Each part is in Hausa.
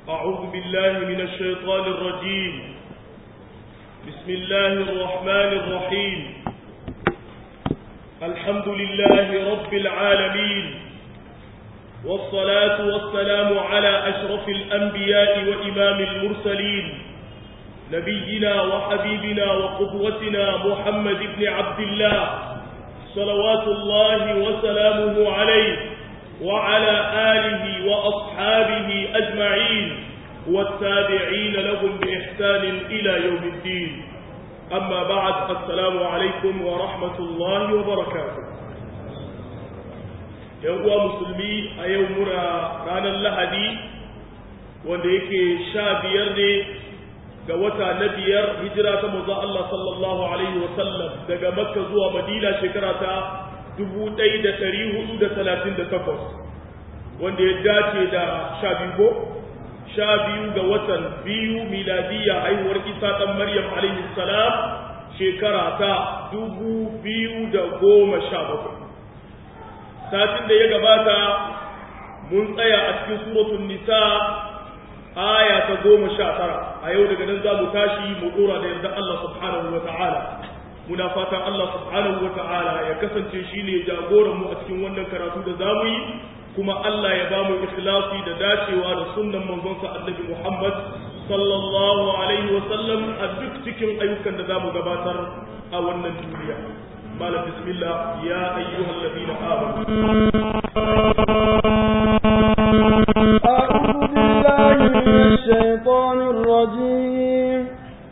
أعوذ بالله من الشيطان الرجيم بسم الله الرحمن الرحيم الحمد لله رب العالمين والصلاة والسلام على أشرف الأنبياء وإمام المرسلين نبينا وحبيبنا وقدوتنا محمد بن عبد الله صلوات الله وسلامه عليه وعلى آله وأصحابه أجمعين والتابعين لهم بإحسان إلى يوم الدين أما بعد السلام عليكم ورحمة الله وبركاته يوم مسلمي أيومنا رانا اللهدي wanda yake sha biyar ne ga wata na biyar hijira ta maza Allah sallallahu alaihi wasallam daga makka zuwa madina shekara ta 1438 wanda ya dace da sha biyu ko sha biyu ga watan biyu miladiyya haihuwar isa ɗan maryam alaihi salam shekara ta dubu biyu da goma sha bakwai satin da ya gabata mun tsaya a cikin suratun nisa aya ta goma sha tara a yau daga nan za mu tashi mu ɗora da yarda Allah subhanahu wa ta'ala muna fatan Allah subhanahu wa ta'ala ya kasance shi ne jagoran mu a cikin wannan karatu da za mu yi kuma Allah ya ba mu ikhlasi da dacewa da sunnan manzonsa annabi Muhammad sallallahu alaihi wa sallam a duk cikin ayyukan da za mu gabatar a wannan duniya malam bismillah ya ayyuhal ladina amanu أعوذ بالله من الشيطان الرجيم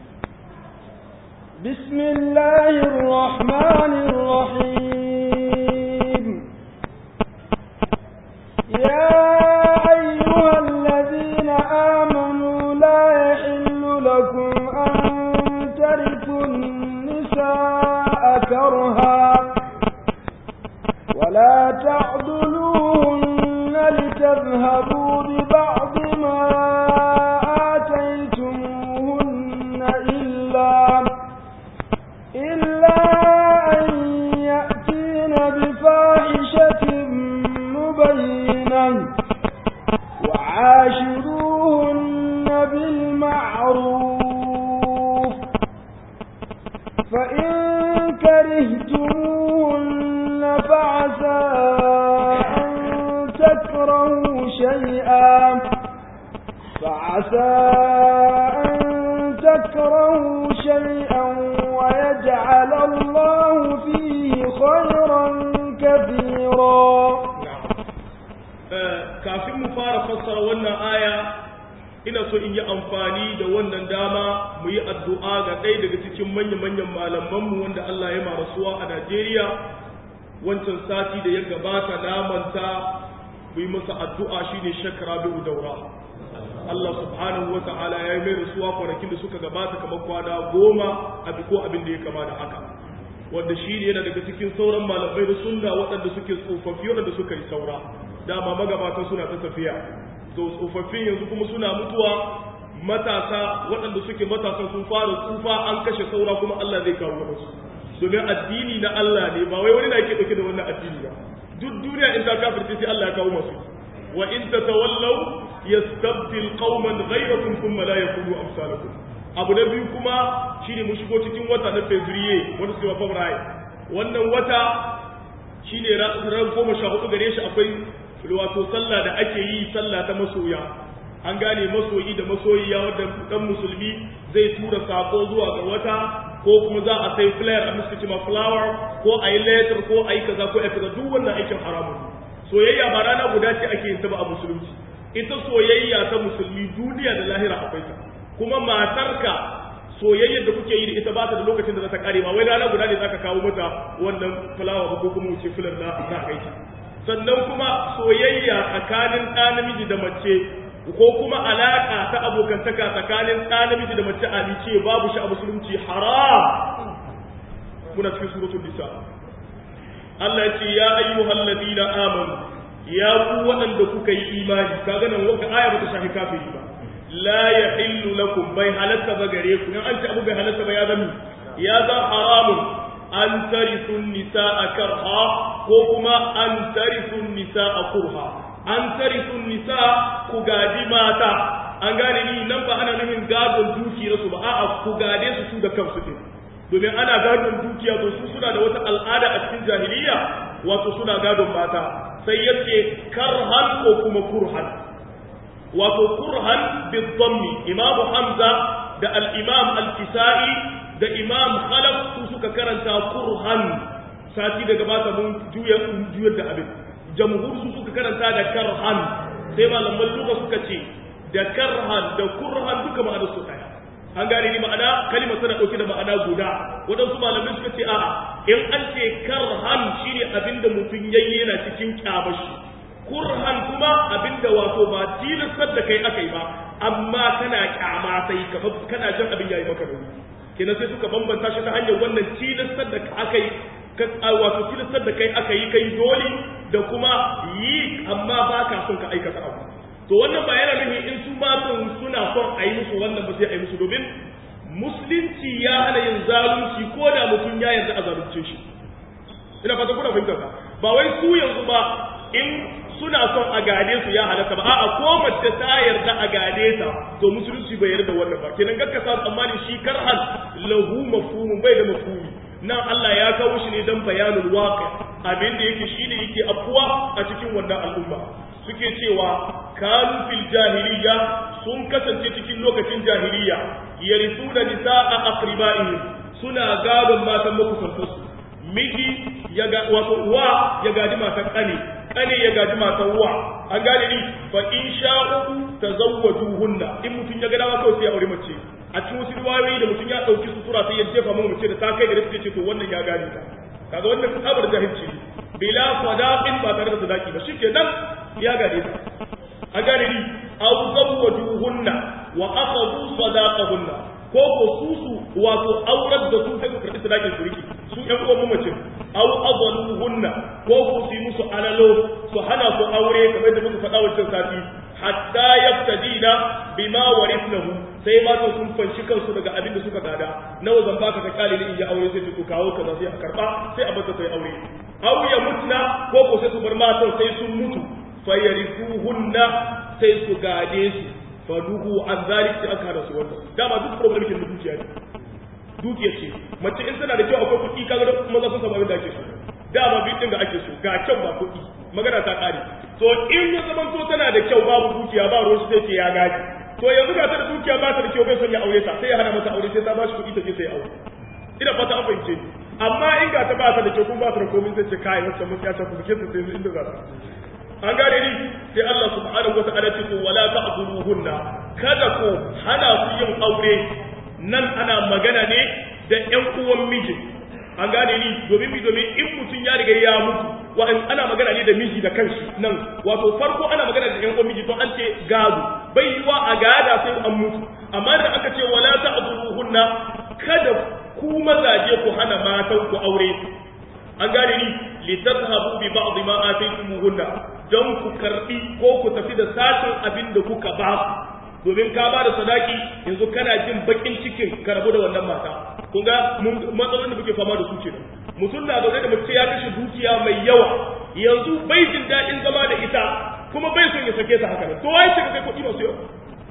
بسم الله الرحمن الرحيم يا أيها الذين آمنوا لا يحل لكم أن ترثوا النساء كرها ولا تعضلوهن لتذهبوا ببعض ما آتيتموهن إلا إلا أن يأتين بفاحشة مبينة وعاشروهن بالمعروف فإن كرهتموهن فعسى أن تكرهوا شيئا فعسى أن تكرهوا شيئا ويجعل الله فيه خيرا كثيرا kafin mu fara fassara wannan aya ina so in yi amfani da wannan dama mu yi addu'a ga ɗaya daga cikin manya-manyan malamanmu wanda Allah ya marasuwa a Najeriya wancan sati da ya gabata namanta mu yi masa addu'a shine shakara bi'u daura Allah subhanahu wa ta'ala ya yi mai rasuwa kwanakin da suka gabata kamar kwana goma a ko abin da ya kama da haka wanda shi ne yana daga cikin sauran malamai da sunna waɗanda suke tsofaffi waɗanda suka yi saura dama magabatan suna ta tafiya to tsofaffin yanzu kuma suna mutuwa matasa waɗanda suke matasan sun fara tsufa an kashe saura kuma Allah zai kawo wasu domin addini na Allah ne ba wai wani na yake dauke da wannan addini ba duk duniya in ta kafirce sai Allah ya kawo masu wa in tatawallaw yastabdil qauman ghayrakum thumma la yakunu amsalakum abu na biyu kuma shine mu shigo cikin wata na February wanda suke February wannan wata shine ran goma sha hudu gare shi akwai wato sallah da ake yi sallah ta masoya an gane masoyi da masoyiya wadda dan musulmi zai tura sako zuwa ga wata ko kuma za a sai flare a musu cima flower ko a yi letter ko a yi kaza ko a kaza duk wannan aikin haramun soyayya ba rana guda ce ake yin ta ba a musulunci ita soyayya ta musulmi duniya da lahira akwai ta kuma matarka soyayyar da kuke yi da ita ba ta da lokacin da za ta kare ba wai rana guda ne zaka kawo mata wannan flower ba ko kuma wuce fular na za kai ta sannan kuma soyayya tsakanin ɗa namiji da mace ko kuma alaƙa ta abokantaka tsakanin ɗa namiji da mace alice babu shi a musulunci haram muna cikin suratul nisa Allah ya ce ya ayyuhal ladina amanu ya ku waɗanda kuka yi imani kaga nan wata aya ba ta shafi kafiri ba la yahillu lakum bai halatta ba gare ku in an ce abu bai halatta ba ya zama ya za haramun an tarisu nisaa karha ko kuma an tarisu nisaa kurha an tarisu nisa ku gadi mata an gane ni nan ba ana nufin gadon dukiyar su ba a'a ku gade su su da kansu din domin ana gadon dukiya to su suna da wata al'ada a cikin jahiliya wato suna gadon mata sai yace karhan ko kuma kurhan wato kurhan bidhammi imam hamza da al-imam al-kisai da imam khalaf su suka karanta kurhan sati daga bata mun juya juyar da abin jamhur su suka karanta da karhan sai malaman lugha suka ce da karhan da kurhan duka ma'anar su daya an gane ni ma'ana kalimar tana dauke da ma'ana guda waɗansu malamai suka ce a'a in an ce karhan shine abinda mutum yayi yana cikin kyamashi kurhan kuma abinda wato ba tilastar da kai akai ba amma kana kyama sai kamar kana jin abin yayi maka nauyi kenan sai suka bambanta shi ta hanyar wannan tilastar da akai wato tilastar da kai aka yi kai dole da kuma yi amma ba ka son ka aikata abu to wannan ba yana nufin in su matan suna son a yi musu wannan ba sai a yi musu domin musulunci ya hana yin zalunci ko da mutum ya yarda a zalunce shi ina fata kuna fahimtar ka ba wai su yanzu ba in suna son a gade su ya halatta ba a'a ko mace ta yarda a gade ta to musulunci bai yarda wannan ba kenan gakka sa tsammanin shi karhan lahu mafhumun bai da mafhumi nan Allah ya kawo shi ne dan bayanul waqi abin da yake shine yake afkuwa a cikin wannan al'umma suke cewa kanu fil jahiliya sun kasance cikin lokacin jahiliya yarisuna nisaa aqribaihim suna gadon matan makusantansu miji ya ga wato uwa ya gaji matan kane kane ya gaji matan uwa an gane ni fa in sha'u tazawwajuhunna in mutun ya ga dama kawai sai ya aure mace a cikin wasu riwayoyi da mutum ya dauki sutura sai ya jefa mu mace da ta kai gare su ce to wannan ya gane ta kaga wannan tsabar jahilci bila sadaqin ba tare da sadaki ba shikenan ya gane ta a gane ni aw zawwajuhunna wa akhadhu sadaqahunna ko ko su su wato aurar da su sai ku karbi sadakin su riki su ƴan uwan mamacin aw adaluhunna ko ku su musu alalo su hana su aure kamar da muka faɗa wancan sati hatta yaftadina bima warithnahu sai matan sun fanshi kansu daga abin da suka gada nawa zan baka ka kyale ni in yi aure sai to kawo kaza sai a karba sai a bata sai aure aw ya mutna ko ko sai su bar matan sai sun mutu fayarifuhunna sai su gade su faduhu an zalik sai aka hada su wannan dama duk problem kin dukiya ne dukiya ce mace in tana da kyau akwai kuɗi kaga da maza sun samu abin da ake so dama bi din da ake so ga kyau ba kuɗi magana ta kare to in ya zaman to tana da kyau babu dukiya ba ruwan sai ce ya gaji to yanzu ga ta da dukiya ba ta da kyau bai son ya aure ta sai ya hana mata aure sai ta ba shi kuɗi ta je sai aure ina fata an fahimce ni amma in ga ta ba ta da kyau kuma ba ta da komai sai ce kai wacce mun ya ta ku ke ta sai inda za ta an gane ni sai Allah subhanahu wata'ala ce ko wala ta'dhuluhunna kada ku hana su yin aure nan ana magana ne da ƴan uwan miji an gane ni domin mi domin in mutum ya riga ya mutu wa ana magana ne da miji da kanshi nan wato farko ana magana da ƴan uwan miji to an ce gado bai yiwa a gada sai an mutu amma da aka ce wala ta'dhuluhunna kada ku mazaje ku hana matan ku aure an gane ni litazhabu bi ba'd ma ataytumuhunna don ku karbi ko ku tafi da sashin abin da kuka ba su domin ka ba da sadaki yanzu kana jin bakin cikin ka rabu da wannan mata kun ga matsalolin da muke fama da su kenan mutum na zaune da mace ya kashe dukiya mai yawa yanzu bai jin daɗin zama da ita kuma bai son ya sake ta haka nan to waye ce ka kai kuɗi masu yawa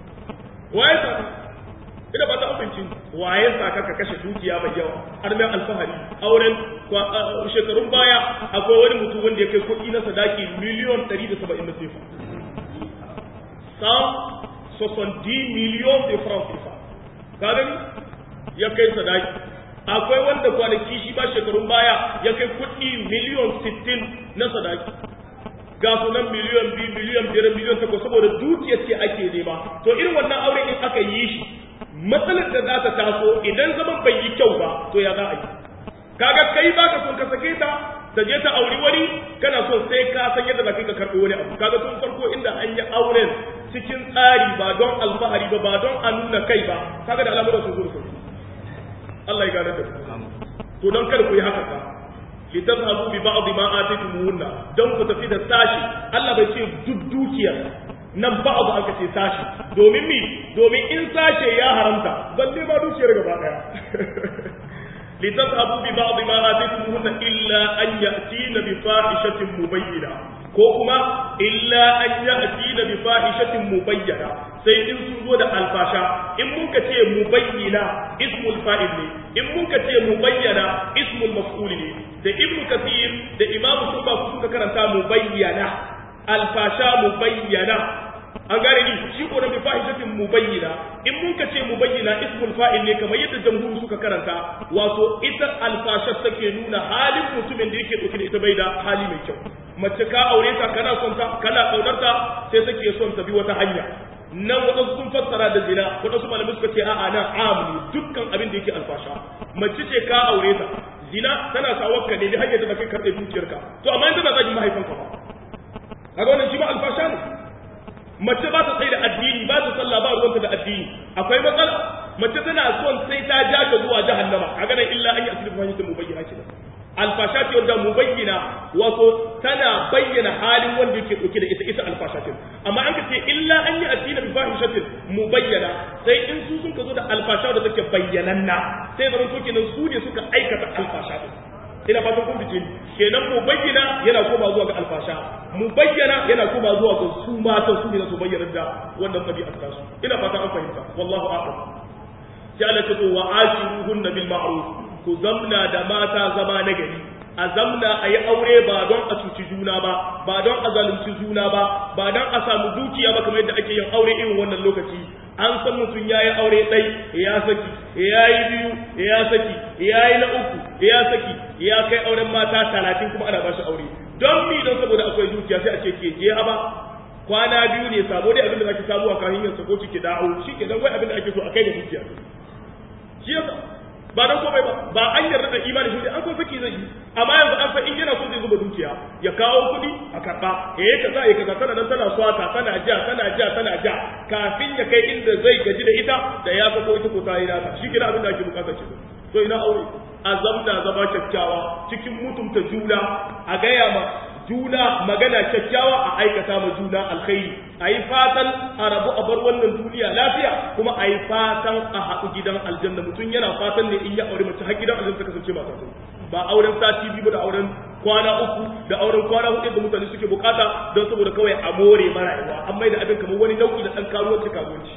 waye sa ina ba ta amincin waye sa ka kashe dukiya mai yawa har mai alfahari auren shekarun baya akwai wani mutum wanda ya kai kuɗi na sadaki miliyon 170 na sefa sam sosondi miliyon de francs sefa ka gani ya kai sadaki akwai wanda kwanaki shi ba shekarun baya ya kai kuɗi miliyon 60 na sadaki ga sunan miliyon biyu miliyon biyar miliyon takwas saboda dukiyar ce ake nema to irin wannan aure in aka yi shi matsalar da za ta taso idan zaman bai yi kyau ba to ya za a yi kaga kai ba ka son ka sake ta ta je ta auri wani kana son sai ka san yadda za ka karɓi wani abu kaga tun farko inda an yi auren cikin tsari ba don alfahari ba ba don a nuna kai ba kaga da al'amuran sun zo Allah ya gane da to don kada ku yi haka ba litazhabu bi ba'd ma ataytumuhunna don ku tafi da sashi Allah bai ce duk dukiyar nan ba'd aka ce sashi domin mi domin in sashe ya haramta balle ma dukiyar gaba daya litazhabu bi ba'd ma ataytumuhunna illa an ya'tina bi fahishatin mubayyina ko kuma illa an ya'ti bi fahishatin mubayyana sai in sun zo da alfasha in mun ka ce mubayyana ismul fa'il ne in mun ka ce mubayyana ismul maf'ul ne da ibnu kathir da imam sunba suka karanta mubayyana alfasha mubayyana an gane ni shi ko da bi fahishatin mubayyana in mun ka ce mubayyana ismul fa'il ne kamar yadda jamhuri suka karanta wato ita alfashar take nuna halin mutumin da yake dauke da ita bai da hali mai kyau mace ka aure ta kana son ta kana kaunar ta sai take son ta bi wata hanya nan wadansu sun fassara da zina wadansu malamai suka ce a'a nan am ne dukkan abin da yake alfasha mace ce ka aure ta zina tana sa wakka ne da hanyar da kai karɓe dukiyarka to amma in tana zagin mahaifanka ba kaga wannan shi ba alfasha ne mace ba ta tsaye da addini ba ta sallah ba ruwanta da addini akwai matsala mace tana son sai ta ja ka zuwa jahannama kaga nan illa an yi asiri fahimta mubayyana kenan alfasha ce wanda mubayyana wato tana bayyana halin wanda yake dauke da ita ita alfasha ce amma an ka ce illa an yi asiri bi fahishatin mubayyana sai in su sun ka zo da alfasha da take bayyananna sai zaman to kenan su ne suka aikata alfasha din ina fatan kun fice kenan mu bayyana yana koma zuwa ga alfasha mu bayyana yana koma zuwa ga su matan su ne su bayyana da wannan tabi'ar ta su ina fatan an fahimta wallahu a'lam sai Allah ta to wa ashiruhunna bil ma'ruf ku zamna da mata zama na gari a zamna a yi aure ba don a cuci juna ba ba don a zalunci juna ba ba don a samu dukiya ba kamar yadda ake yin aure irin wannan lokaci an san mutum ya yi aure ɗai ya saki ya yi biyu ya saki ya yi na uku ya saki ya kai auren mata talatin kuma ana ba shi aure don mi don saboda akwai dukiya sai a ce ke je haba kwana biyu ne sabo dai abin da zaki samu a kan hanyar sako ki dawo shi ke dan wai abin da ake so a kai da dukiya shi yasa ba don komai ba ba an yarda da imani shi an san saki zai yi amma yanzu an san in yana so zai zuba dukiya ya kawo kuɗi a karɓa ya yi kaza ya kaza tana nan tana swata tana ja tana ja tana ja kafin ya kai inda zai gaji da ita da ya sako ita ko ta yi nata shi kira abin da ake bukata ce to ina aure azamna zama kyakkyawa cikin mutunta juna a gaya ma juna magana kyakkyawa a aikata ma juna alkhairi a yi fatan a rabu a bar wannan duniya lafiya kuma a yi fatan a haɗu gidan aljanna mutum yana fatan ne in ya aure mace har gidan aljanna ta kasance ba ta ba auren sati biyu da auren kwana uku da auren kwana hudu da mutane suke bukata don saboda kawai a more marayuwa an mai da abin kamar wani nau'i da ɗan karuwanci karuwanci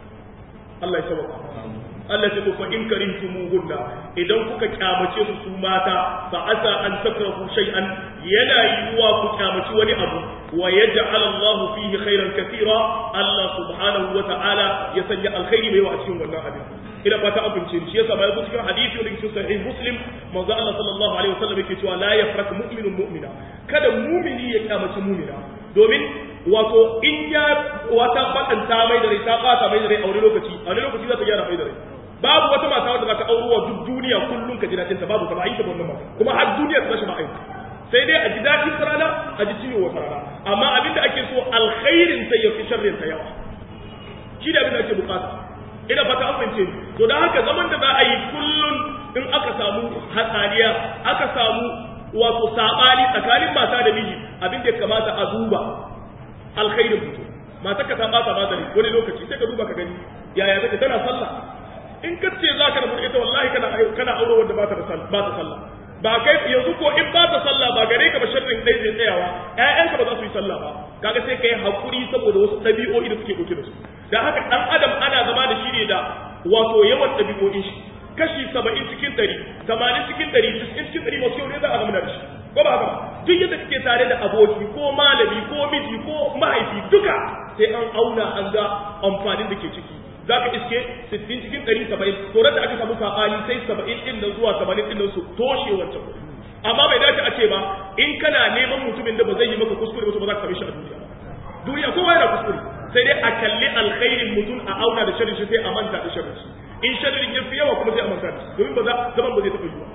Allah ya sabaka Allah ce fa in karihtumuhunna idan kuka kyamace su su mata fa asa an takrahu shay'an yana yiwuwa ku kyamaci wani abu wa yaj'al Allahu fihi khairan katira Allah subhanahu wa ta'ala ya sanya alkhairi mai wa a cikin wannan abin ina fata an bince shi yasa bai cikin hadisi wanda cikin sahih muslim manzo Allah sallallahu alaihi wasallam yake cewa la yafrak mu'minun mu'mina kada mu'mini ya kyamaci mu'mina domin wato in ya wata bakanta mai da rai ta bata mai da rai a wani lokaci a wani lokaci za ta gyara mai da rai babu wata mata wadda za ta auro wa duk duniya kullum ka ji daɗin ta babu ta ba yi ta wannan mata kuma har duniya ta bashi ba aiki sai dai a ji daɗin ta rana a ji ciwo wata rana amma abin da ake so alkhairin sai ya fi sharrin ta yawa shi da abin da ake bukata ina fata an fahimce ni to dan haka zaman da za a yi kullum in aka samu hatsaniya aka samu wato sabani tsakanin mata da miji abin da ya kamata a duba alkhairin mutum mata ka ta bata ba wani lokaci sai ka duba ka gani yaya take tana sallah in ka ce za ka rabu ita wallahi kana kana aure wanda ba ta ba ta sallah ba kai yanzu ko in ba ta sallah ba gare ka ba sharrin dai zai tsayawa ƴaƴanka ba za su yi sallah ba kaga sai kai hakuri saboda wasu ɗabi'o'i da suke ɗauke da su dan haka dan adam ana zama da shi ne da wato yawan ɗabi'o'in shi kashi saba'in cikin ɗari tamanin cikin ɗari cikin cikin ɗari masu yau ne za a zama da shi ko ba haka ba duk yadda kake tare da aboki ko malami ko miji ko mahaifi duka sai an auna an ga amfanin da ke ciki za ka iske 60 cikin 170 to da aka samu sabani sai 70 din nan zuwa 80 din nan su toshe wancan kuɗi amma bai dace a ce ba in kana neman mutumin da ba zai yi maka kuskure ba to ba za ka same shi a duniya duniya kowa yana kuskure sai dai a kalli alkhairin mutum a auna da sharri sai a manta da sharri in sharrin ya fi yawa kuma sai a manta da domin ba za zaman ba zai taɓa yiwa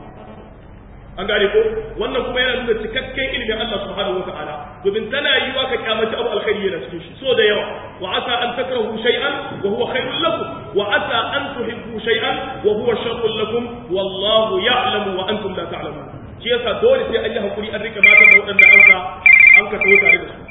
an gane ko wannan kuma yana nuna cikakken ilimin Allah subhanahu wataala domin tana yiwa ka kyamaci abu alkhairi yana cikin shi so da yawa wa asa an takrahu shay'an wa huwa khairul lakum wa asa an tuhibbu shay'an wa huwa sharrul lakum wallahu ya'lamu wa antum la ta'lamun shi yasa dole sai an yi hakuri an rike matan da waɗanda an ka an ka tawo tare da su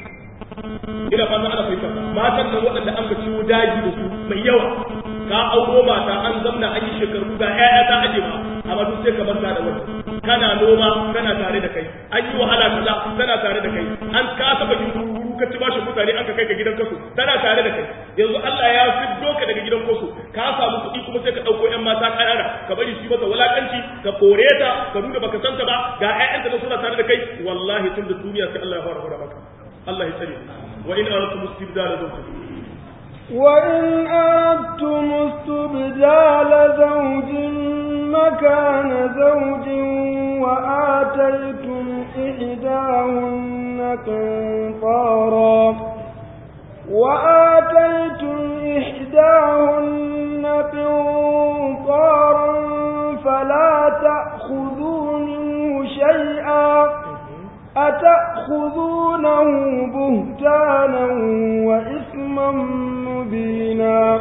ina fata ana fahimta matan nan waɗanda an ka ciwo daji da su mai yawa ka auro mata an zamna an yi shekaru ga ƴaƴa ta aje ba amma duk sai ka manta da wani kana noma kana tare da kai an yi wahala kaza tana tare da kai an ka taba yin guru ka ci bashi mutane an ka kai ka gidan kasu tana tare da kai yanzu Allah ya fiddo ka daga gidan kasu ka samu kuɗi kuma sai ka ɗauko ƴan mata ƙanana ka bari su mata wulakanci ka kore ta ka nuna baka san ta ba ga ƴaƴanta da suna tare da kai wallahi tun da duniya sai Allah ya fara fara maka Allah ya tsare wa in aratum istibdala zawjin وإن أردتم استبدال زوج مكان زوج وآتيتم إحداهن قنطارا وآتيتم إحداهن قنطارا فلا تأخذوا منه شيئا أتأخذونه بهتانا وإثما مبينا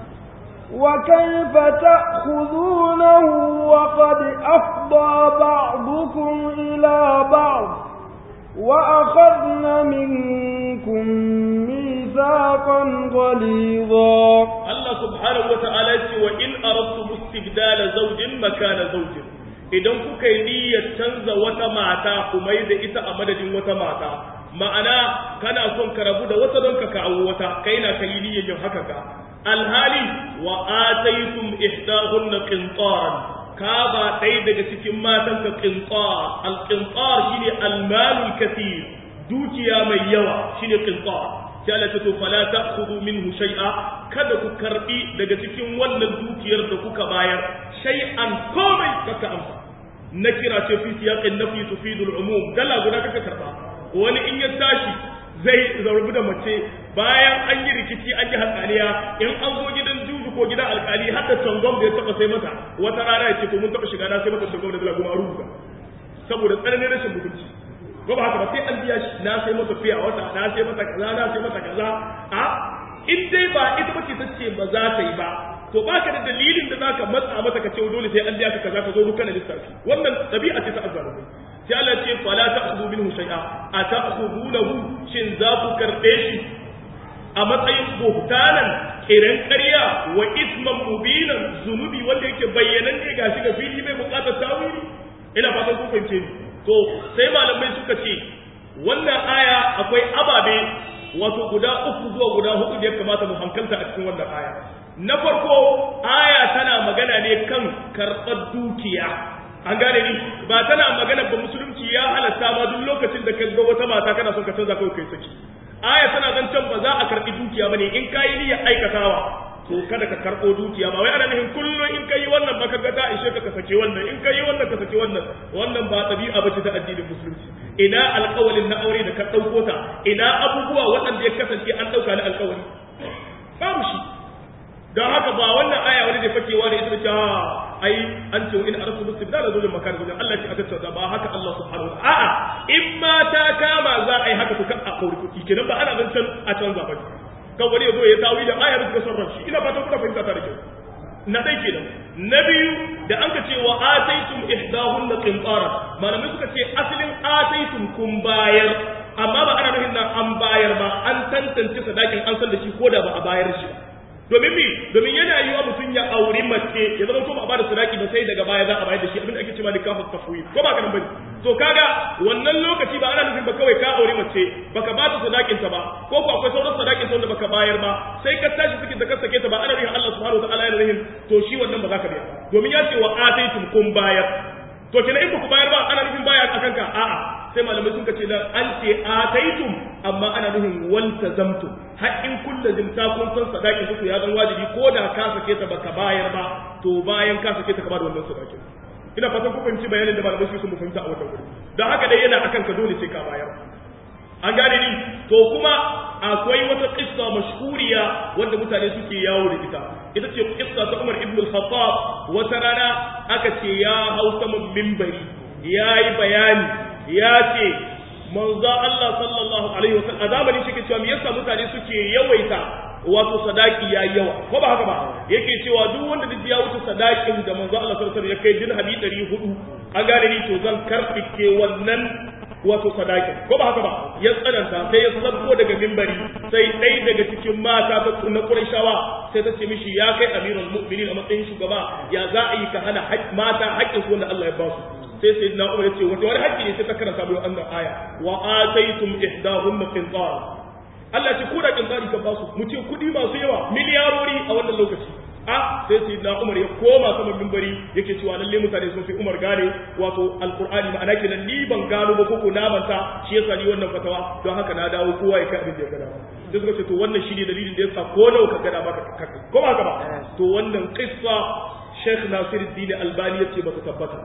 وكيف تأخذونه وقد أفضى بعضكم إلى بعض وأخذن منكم ميثاقا غليظا الله سبحانه وتعالى وإن أردتم استبدال زوج مكان زوج idan kuka yi niyyar canza wata mata kuma da ita a madadin wata mata ma'ana kana son ka rabu da wata don ka kawo wata kai na kai niyyar yin haka ka alhali wa ataytum ihdahunna qintaran ka ba ɗaya daga cikin matan ka qintar al qintar shine al malul kathir dukiya mai yawa shine qintar sai Allah ta to fala ta'khudhu minhu shay'a kada ku karbi daga cikin wannan dukiyar da kuka bayar shay'an komai kaka amsa na kira ce fi siyaqin nafi tufidu al-umum dala guda kaka karba wani in ya tashi zai zarbu da mace bayan an yi rikici an yi hatsaniya in an zo gidan juju ko gidan alkali har da tangom da ya taba sai mata wata rana ya ce to mun taba shiga na sai mata tangom da dala goma rubuta saboda tsananin rashin mutunci ko ba haka ba sai an biya shi na sai masa fiya wata na sai masa kaza na sai masa kaza a in dai ba ita bace ta ce ba za ta yi ba to baka da dalilin da zaka matsa mata ka ce dole sai an biya ka kaza ka zo duka na lissafi wannan dabi'a ce ta azzalumai sai Allah ce fala ta'khudhu minhu shay'a ata'khudhunahu shin za ku karbe shi a matsayin buhtanan kiran ƙarya wa isman mubinan zunubi wanda yake bayyanan ne gashi ga fili mai bukatar tawili ina fatan ku fahimce ni to sai malamai suka ce wannan aya akwai ababe wato guda uku zuwa guda hudu da ya kamata mu hankalta a cikin wannan aya na farko aya tana magana ne kan karɓar dukiya an gane ni ba tana magana ba musulunci ya halatta ma duk lokacin da ka ga wata mata kana son ka canza kawai kai saki aya tana zancen ba za a karɓi dukiya bane in kayi niyyar aikatawa to kada ka karɓo dukiya ba wai ana nufin kullum in kai wannan ba ka ga ta ishe ka ka sake wannan in kai wannan ka sake wannan wannan ba ɗabi'a bace ta addinin musulunci ina alƙawalin na aure da ka ɗauko ta ina abubuwa waɗanda ya kasance an ɗauka na alƙawari babu shi don haka ba wannan aya wani da fakewa da ita ce ai an ce in arasu mustibdal da zulum makan zulum Allah ce a tattauna ba haka Allah subhanahu wa a'a in ma ta kama za a yi haka to kan a kauri kuɗi kenan ba ana zancen a canza ba kan wani ya zo ya tawi da aya bisa son ranshi ina fatan kuna fahimta ta da kyau na dai kenan na biyu da an ka ce wa ataitum ihdahunna qintara malamai suka ce asalin ataitum kun bayar amma ba ana nufin nan an bayar ba an tantance sadakin an san da shi ko da ba a bayar shi ba domin mi domin yana yi wa mutum ya auri mace ya zama ko ba a bada sadaki ba sai daga baya za a bayar da shi abinda ake cewa nikahu tafwid ko ba kana bane to kaga wannan lokaci ba ana nufin ba kawai ka auri mace baka ba ta sadakin ta ba ko ko akwai sauran sadakin ta wanda baka bayar ba sai ka tashi cikin da ka sake ta ba ana nufin Allah subhanahu wataala yana nufin to shi wannan ba za ka biya domin ya ce wa ataitum kun bayar to kenan in ba ku bayar ba ana nufin baya akan ka a'a sai malamai sun ce da an ce ataitum amma ana nufin waltazamtum har in kullu zimta kun san sadakin su ya zan wajibi ko da ka sake ta baka bayar ba to bayan ka sake ta ka bada wannan sadakin ina fatan ku fahimci bayanin da malamai su fahimta a wannan wuri don haka dai yana akan ka dole sai ka bayar an gane ni to kuma akwai wata kissa mashhuriya wanda mutane suke yawo da ita ita ce kissa ta Umar ibn al-Khattab wata rana aka ce ya hau saman minbari yayi bayani ya ce manzo Allah sallallahu alaihi wasallam a zamanin shi ke cewa me yasa mutane suke yawaita wato sadaki ya yawa ko ba haka ba yake cewa duk wanda duk ya wuce sadakin da manzo Allah sallallahu alaihi wasallam ya kai dirhami 400 an gane ni to zan karfike wannan wato sadaki ko ba haka ba ya tsananta sai ya sabko daga mimbari sai ɗaya daga cikin mata ta na Qurayshawa sai ta ce mishi ya kai amirul mu'minin a matsayin shugaba ya za a yi ka hana mata haƙƙin su wanda Allah ya ba su sai sai na Umar ya ce wata wani haƙƙi ne sai ta karanta bayan annan aya wa ataytum ihdahunna qintar Allah ce ko da qintari ka ba su mu ce kuɗi masu yawa miliyarori a wannan lokaci a sai sai na umar ya koma saman mimbari yake cewa lalle mutane sun fi umar gane wato alqur'ani ma'ana kenan ni ban gano ba koko na manta shi yasa ni wannan fatawa don haka na dawo kowa ya kai abin da ya gada sai suka ce to wannan shine dalilin da yasa ko nawa ka gada maka ko ba haka ba to wannan qissa Sheikh Nasiruddin Albani yace ba ta tabbata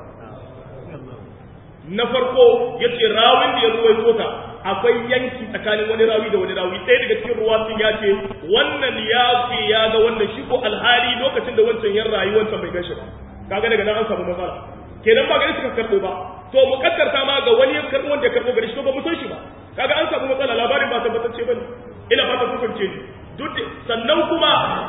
na farko yace rawin da ya ruwaito ta akwai yanki tsakanin wani rawi da wani rawi ɗaya daga cikin ruwatun ya ce wannan ya ce ya ga wannan shi ko alhali lokacin da wancan yan rayu wancan bai gashi ba kaga daga nan an samu matsala kenan ba gari suka karɓo ba to mu kaddarta ma ga wani ya karɓo wanda ya karɓo gari shi ba mu san shi ba kaga an samu matsala labarin ba tabbatacce bane ina fata kun fahimce ni duk sannan kuma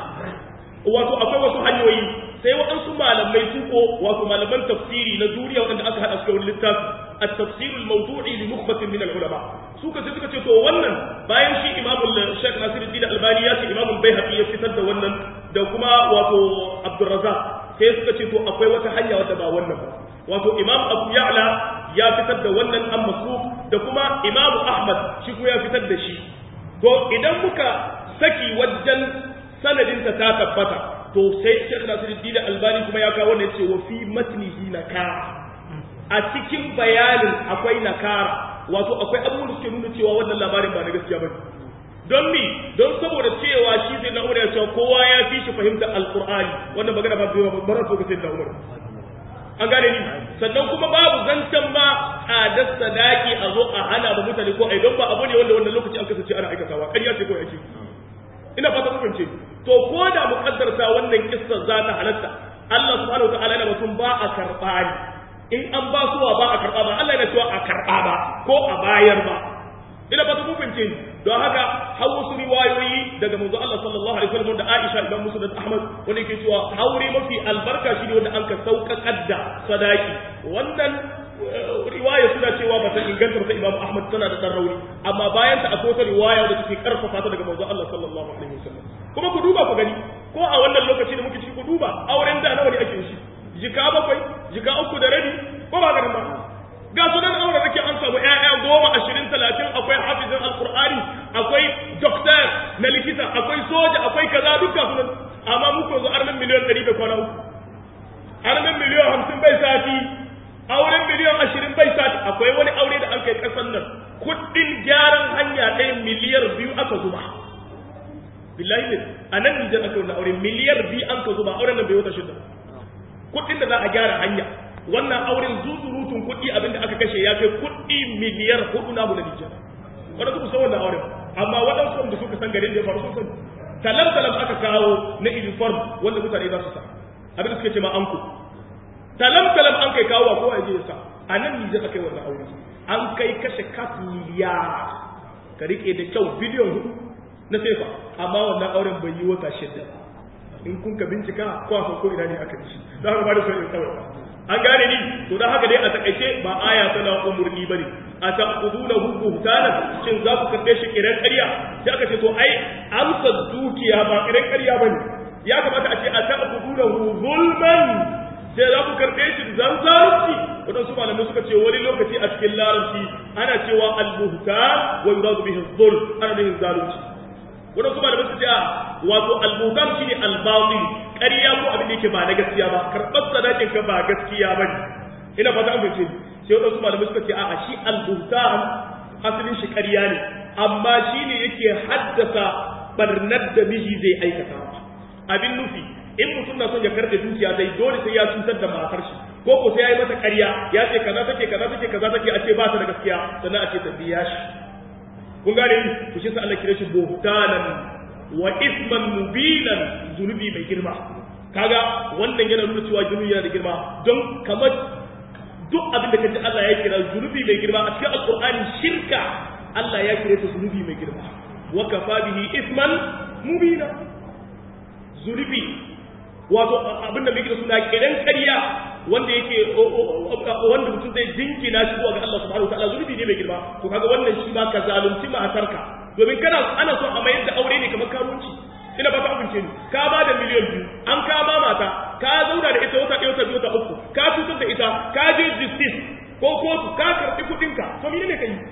wato akwai wasu hanyoyi sai waɗansu malamai su ko wato malaman tafsiri na duniya waɗanda aka haɗa su da wani littafi التفسير الموضوعي لنخبة من العلماء suka ce suka ce to wannan bayan shi imamul Sheikh Nasiruddin Albani ya ce imamul Baihaqi ya fitar da wannan da kuma wato Abdurrazzaq sai suka ce to akwai wata hanya wadda ba wannan ba wato Imam Abu Ya'la ya fitar da wannan an Masruf da kuma Imam Ahmad shi ko ya fitar da shi to idan muka saki wajen sanadin ta ta tabbata to sai Sheikh Nasiruddin Albani kuma ya kawo wannan yace wa fi matnihi nakara a cikin bayanin akwai nakara wato akwai abubuwan da suke nuna cewa wannan labarin ba na gaskiya bane don mi don saboda cewa shi sai na umar ya cewa kowa ya fi shi fahimtar alqur'ani wannan magana ba bai ba so ga sai na umar an gane ni sannan kuma babu zancen ma tsadar sadaki a zo a hana ba mutane ko ai don ba abu ne wanda wannan lokaci an kasance ana aikatawa ƙarya ce ko yake ina fata ku fahimce to ko da muƙaddarta wannan kissa za ta halatta Allah subhanahu wa ta'ala yana mutum ba a karɓa ni in an ba suwa ba a karɓa ba Allah yana cewa a karɓa ba ko a bayar ba ina fata kun fahimce ni don haka har wasu riwayoyi daga manzo Allah sallallahu alaihi wasallam da Aisha ibn Musa da Ahmad wanda yake cewa haure mafi albarka shi ne wanda an ka sauƙaƙar da sadaki wannan riwaya suna cewa ba ta inganta ta Imam Ahmad tana da rauni amma bayan ta akwai wata riwaya da take karfafa ta daga manzo Allah sallallahu alaihi wasallam kuma ku duba ku gani ko a wannan lokaci da muke ciki ku duba auren da nawa ne ake shi jika bakwai jika uku da rabi ko ba ganin ba ga su nan aure nake an samu ƴaƴa goma ashirin talatin akwai hafizin alqur'ani akwai doktor na likita akwai soja akwai kaza duka su nan amma muku yanzu armin miliyan ɗari da kwana uku armin miliyan hamsin bai sati auren miliyan ashirin bai sati akwai wani aure da an kai ƙasan nan kuɗin gyaran hanya ɗaya miliyar biyu aka zuba billahi ne a nan nijar aka yi aure miliyar biyu an ka zuba auren nan bai wata shida kuɗin da za a gyara hanya wannan auren zuzurutun kuɗi abinda aka kashe ya kai kuɗi miliyar hudu na mu na Nijar wanda suka san wannan auren amma waɗansu da suka san garin da ya faru sun sani talam talam aka kawo na uniform wanda mutane za su sa abin da suka ce ma anko talam talam an kai kawo kowa ya je ya sa a nan Nijar aka yi wannan aure an kai kashe kat miliyar ka rike da kyau biliyon hudu na sefa amma wannan auren bai yi wata shidda in kun ka bincika ko a ko ina ne aka ci don haka ba da son in tsawai an gane ni to dan haka dai a takaice ba aya tana umurni bane a taquduna hu buhtana shin za ku karbe shi kiran ƙarya sai aka ce to ai amsa dukiya ba kiran ƙarya bane ya kamata a ce a taquduna hu zulman sai za ku karbe shi zan zalunci wadansu malamai suka ce wani lokaci a cikin larabci ana cewa al-buhtan wa yuradu bihi zulm ana nufin zalunci wadansu malamai su ce wato al-buhtan shine al-batil ƙarya ko abin da yake ba na gaskiya ba karɓar sadakin ka ba gaskiya ba ne ina fata an fahimce sai wadansu malamai suka ce a'a shi al-buhtan asalin shi ƙarya ne amma shi ne yake haddasa barnar da miji zai aikata abin nufi in mutum na son ya karɓe dukiya zai dole sai ya cutar da matar shi ko ko sai ya yi mata ƙarya ya ce kaza take kaza take kaza take a ce ba ta da gaskiya sannan a ce ta biya shi kun gane ni to shi sa Allah kira shi buhtanan wa isman mubinan zunubi mai girma kaga wannan yana nuna cewa zunubi yana da girma don kamar duk abin da kaji Allah ya kira zunubi mai girma a cikin alqur'ani shirka Allah ya kira ta zunubi mai girma wa kafa bihi isman mubina zunubi wato abin da muke da suna kiran ƙarya wanda yake wanda mutum zai jinkina shi zuwa ga Allah subhanahu wataala zulubi ne mai girma to kaga wannan shi ba ka zalunci matarka domin kana ana so a mayar da aure ne kamar karuwanci ina ba ta amince ni ka ba da miliyan biyu an ka ba mata ka zauna da ita wata ɗaya wata biyu wata uku ka cutar da ita ka je justice ko kotu ka karɓi kuɗinka to mene ne ka yi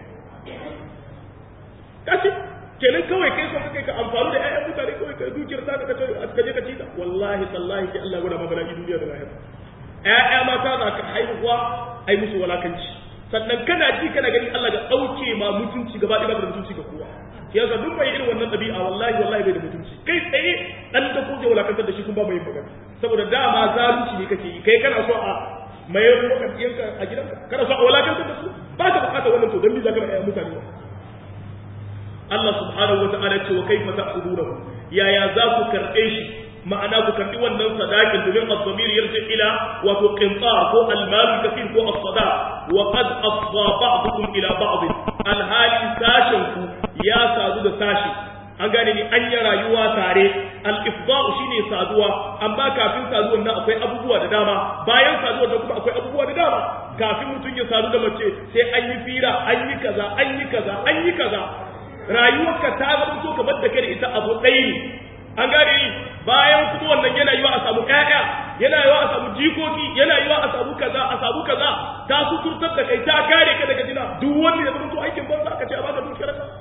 kashi kenan kawai kai son kai ka amfani da ƴaƴan mutane kawai ka dukiyar ta ka ka je ka ci ta wallahi tallahi ki Allah gwada mabala duniya da lahira ƴaƴa mata za ka haihuwa ai musu walakanci sannan kana ji kana gani Allah ga ɗauke ma mutunci gaba ɗaya da mutunci ga kowa yasa duk mai irin wannan ɗabi'a wallahi wallahi bai da mutunci kai tsaye dan da ko zai walakantar da shi kun ba mai magana saboda dama zalunci ne kake yi kai kana so a mayar maka ɗiyanka a gidanka kana so a walakantar da su ba ka bukatar wannan to don me za ka ɗaya mutane Allah subhanahu wa ta'ala ce wa kaifa ta'khudunahu yaya za ku karɓe shi ma'ana ku karɓi wannan sadakin domin az-zamir yarji ila wato qintar ko al-mal kafir ko as-sada wa qad afdha ba'dukum ila ba'd al-hali sashin ku ya sadu da sashi an gane ni an yi rayuwa tare al-ifda'u shine saduwa amma kafin saduwar nan akwai abubuwa da dama bayan saduwar nan kuma akwai abubuwa da dama kafin mutum ya sadu da mace sai an yi fira an yi kaza an yi kaza an yi kaza rayuwarka ta zama to kamar da kai da ita abu ɗaya ne an gane ni bayan kuma wannan yana yiwa a samu ƴaƴa yana yiwa a samu jikoki yana yiwa a samu kaza a samu kaza ta suturtar da kai ta kare ka daga jina duk wanda ya zama to aikin banza ka ce a baka dukiyar ka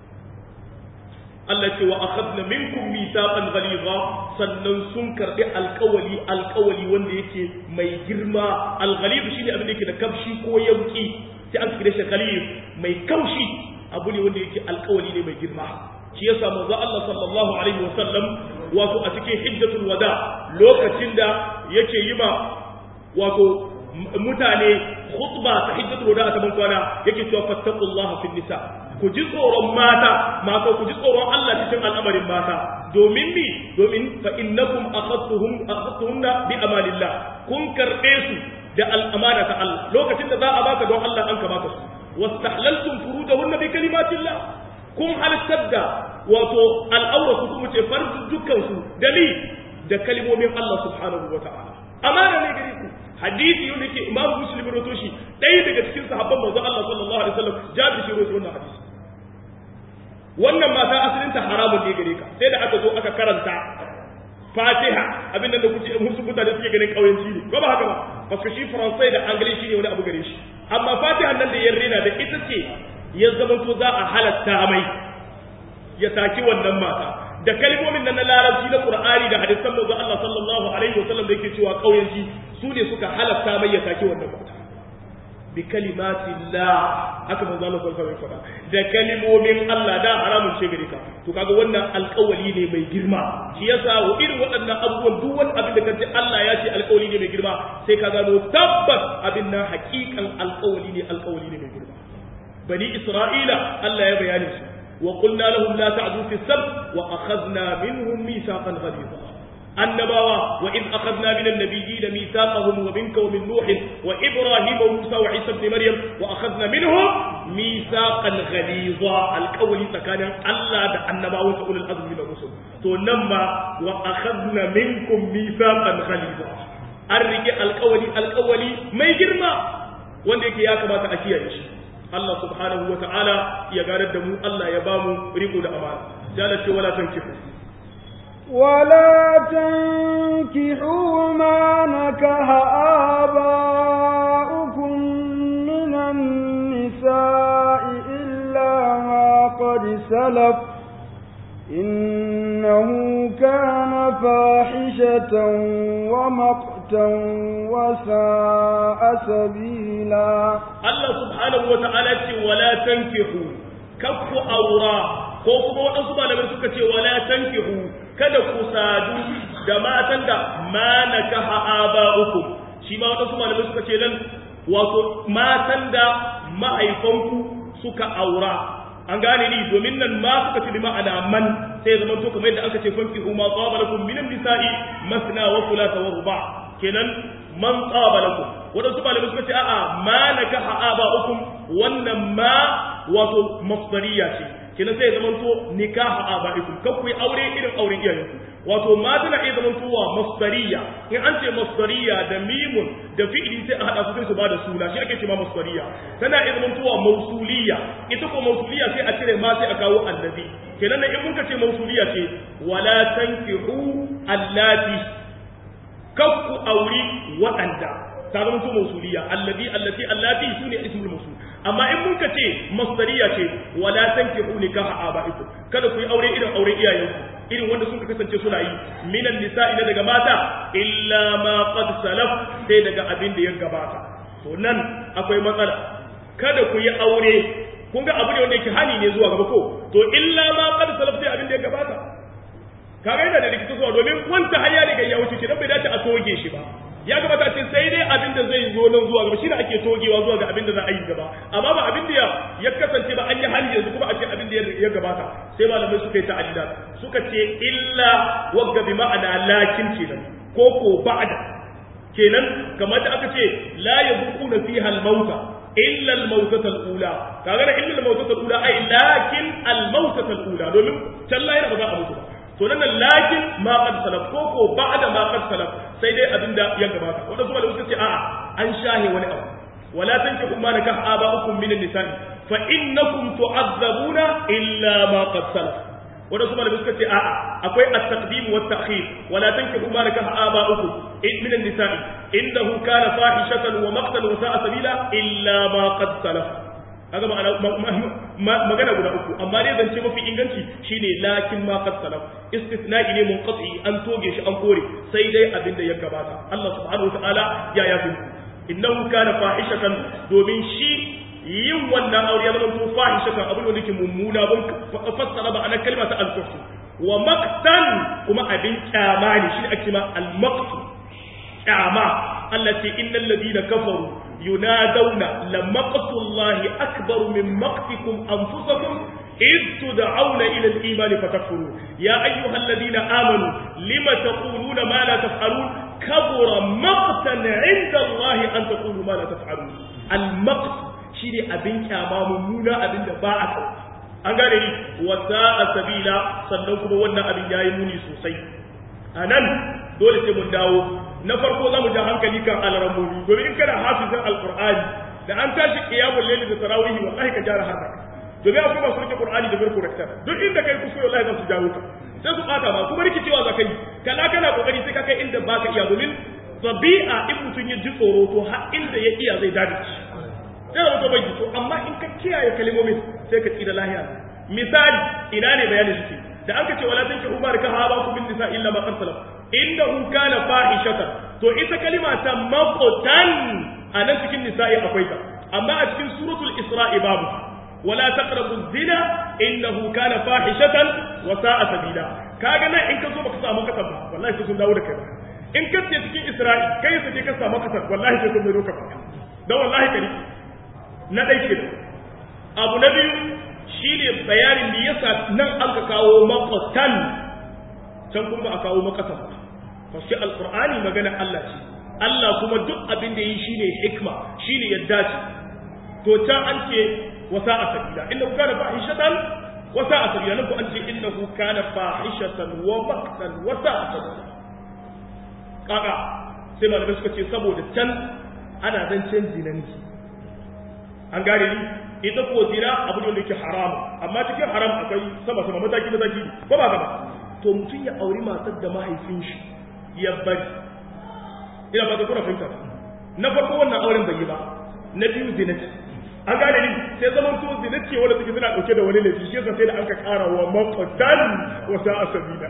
Allah ce wa akhadna minkum mithaqan ghalidha sannan sun karbi alkawali alkawali wanda yake mai girma alghalid shine abin da yake da kafshi ko yauki sai an kire shi ghalid mai kaushi abu ne wanda yake alkawali ne mai girma shi yasa manzo Allah sallallahu alaihi wasallam wato a cikin hijjatul wada lokacin da yake yi ma wato mutane khutba ta hijjatul wada ta bankwana yake cewa fattaqullaha fil nisa ku ji tsoron mata mata ku ji tsoron Allah cikin al'amarin mata domin mi domin fa innakum akhadtuhum akhadtuhunna bi amalillah kun karbe su da al'amana ta Allah lokacin da za a baka don Allah an ka baka su wastahlaltum furujahunna bi kalimatillah kun halittar da wato al'aura ku kuma ce farzu dukkan su da ni da kalmomin Allah subhanahu wa ta'ala amana ne gare ku hadisi yau ke imam muslim rawato shi ɗaya daga cikin sahabban manzo Allah sallallahu alaihi wasallam jabi shi rawato wannan hadisi wannan mata asalin ta haramun ne gare ka sai da aka zo aka karanta Fatiha abin da kuke musu mutane suke ganin kauyanci ne ko ba haka ba parce shi faransai da angilishi ne wani abu gare shi amma Fatiha nan da ya rena da ita ce ya zama to za a halatta mai ya taki wannan mata da kalmomin nan na larabci na Qur'ani da hadisan manzo Allah sallallahu alaihi wasallam da yake cewa kauyanci su ne suka halatta mai ya taki wannan mata bi kalimatillah haka manzo Allah sallallahu alaihi wasallam da kalmomin Allah da haramun ce gare ka to kaga wannan alƙawali ne mai girma shi yasa wa irin waɗannan abubuwan duk wani abin da kace Allah ya ce alƙawali ne mai girma sai ka gano tabbas abin nan haƙiƙan alƙawali ne alƙawali ne mai girma bani Isra'ila Allah ya bayani su وقلنا لهم لا تعدوا في السبت وأخذنا منهم ميثاقا غليظا النبوة وإذ أخذنا من النبيين ميثاقهم ومنك ومن نوح وإبراهيم وموسى وعيسى بن مريم وأخذنا منهم ميثاقا غليظا القول كان الله ده النبوة أولي الأزم من الرسل تنمى وأخذنا منكم ميثاقا غليظا الرجاء القولي القولي ما يجرم wanda yake ya kamata a kiyaye shi Allah subhanahu wa ta'ala ya ganar da mu Allah ya ba mu riko da amana jala ce wala tankihu ولا تنكحوا ما نكح آباؤكم من النساء إلا ما قد سلف إنه كان فاحشة ومقتا وساء سبيلا Allah subhanahu wa ta'ala ce wala tankihu kakku aura ko kuma waɗansu malamai suka ce wala tankihu kada ku sadu da matan da ma nakaha aba'ukum shi ma waɗansu malamai suka ce nan wato matan da mahaifanku suka aura an gane ni domin nan ma suka ce bi ma'ana man sai zaman to kamar yadda aka ce fankihu ma tsaba lakum minan nisa'i masna wa thulatha wa ruba kenan man tsaba lakum wadansu malamai suka ce a'a ma nakaha aba'ukum wannan ma wato masdariya ce kina sai zaman to nikahu abaikum kan ku yi aure irin auren iyayenku wato ma tana iya zaman towa masdariya in an ce masdariya da mimun da fi'ili sai a hada su sai su bada suna shi ake cewa masdariya tana iya zaman towa mausuliya ita ko mausuliya sai a cire ma sai a kawo allazi kenan in mun ka ce mausuliya ce wala tankihu allati kakku auri waɗanda ta zama to mausuliya allazi allati allati sune ismul mausul amma in mun ka ce masdariya ce wala tankihu nikaha abaikum kada ku yi aure irin aure iyayenku irin wanda sun kasance suna yi minan nisa'i na daga mata illa ma qad salaf sai daga abin da ya gabata to nan akwai matsala kada ku yi aure kun ga abu ne wanda yake hani ne zuwa gaba ko to illa ma qad salaf sai abin da ya gabata kaga yana da rikici zuwa domin wanta hayya ne ga ya wuce kidan bai dace a toge shi ba ya gabata ce sai dai abin da zai zo nan zuwa gaba shi ne ake togewa zuwa ga abin da za a yi gaba amma ba abin da ya kasance ba an yi hali yanzu kuma a ce abin da ya gabata sai malamai suka yi ta'addidat suka ce illa wagga bi ma'ana lakin kenan ko ko ba'da kenan kamar da aka ce la yabuquna fiha al-mauta illa al-mautata al-ula kaga da illa al-mautata al-ula ai lakin al-mautata al-ula domin talla yana ba za a mutu ba to nan lakin ma qad salaf ko ko ba'da ma qad salaf sai dai abinda ya gabata wanda kuma da suka ce a'a an shahe wani abu wala tankihu ma nakah aba'ukum min an-nisa'i fa innakum tu'azzabuna illa ma qad salaf wanda kuma da suka ce a'a akwai at-taqdim wa at-ta'khir wala tankihu ma nakah aba'ukum min an-nisa'i innahu kana fahishatan wa maqtan wa sa'a sabila illa ma qad salaf kaga ma'ana magana guda uku amma dai zance mafi inganci shine lakin ma qad salaf istisna'i ne munqati an toge shi an kore sai dai abin da ya gabata Allah subhanahu wataala ya yafi innahu kana fahishatan domin shi yin wannan aure ya zama to fahishatan abin da yake mummuna ban fassara ba anan kalma ta al-kufr wa maqtan kuma abin kyama ne shi ake ma al-maqtu kyama Allah ce innal ladina kafaru ينادون لمقت الله أكبر من مقتكم أنفسكم إذ تدعون إلى الإيمان فتكفرون يا أيها الذين آمنوا لم تقولون ما لا تفعلون كبر مقتا عند الله أن تقولوا ما لا تفعلون المقت شيني أبنك أمام مونا أبن باعك an gane ni wasa a sabila sannan kuma wannan abin yayi muni sosai a nan dole sai mun dawo na farko za mu ja hankali kan alramomi domin in kana hafizin alqur'ani da an tashi qiyamul layli da tarawih wallahi ka jara harka domin akwai masu rike qur'ani da barko rakta duk inda kai kuskure wallahi za su jawo ka sai su bata ma kuma rikicewa za ka yi kala kana kokari sai ka kai inda baka iya domin tabi'a in mutum ya ji tsoro to har inda ya iya zai dade shi sai da mutum bai ji to amma in ka kiyaye kalmomin sai ka tsira lahiya misali ina ne bayanin shi da an ka ce wala tanki umar ka haba ku bin nisa illa ma qad salaf innahu kana fahishatan to ita kalima ta maqtan anan cikin nisa'i akwai ta amma a cikin suratul isra'i babu wala taqrabu zina innahu kana fahishatan wa sa'a sabila kaga nan in ka zo baka samu kasar ba wallahi sai sun dawo da kai ba in ka ce cikin isra'i kai sai ka samu kasar wallahi sai sun mai roka ba dan wallahi kari na dai kenan abu na biyu shine bayanin da yasa nan an ka kawo maqtan can kuma a kawo makasa ba fashi alqur'ani magana Allah ce Allah kuma duk abin da yi shine hikma shine yadda ce to can an ce wasa a sabila innahu kana fahishatan wasa a sabila nan ko an ce innahu kana fahishatan wa maqtan wasa a sabila kaga sai malamai suka ce saboda can ana zancen zinanci an gane ni ita ko zina abu ne wanda yake haramu amma cikin haram akwai sama sama mataki mataki ko ba gaba to mutum ya auri matar da mahaifin shi ya bari ina ba ta kuna fahimta na farko wannan auren bai yi ba na biyu zina ce an gane ni sai zaman to zina ce wanda suke suna dauke da wani laifi shi yasa sai da an ka kara wa maqtan wa sa'a sabila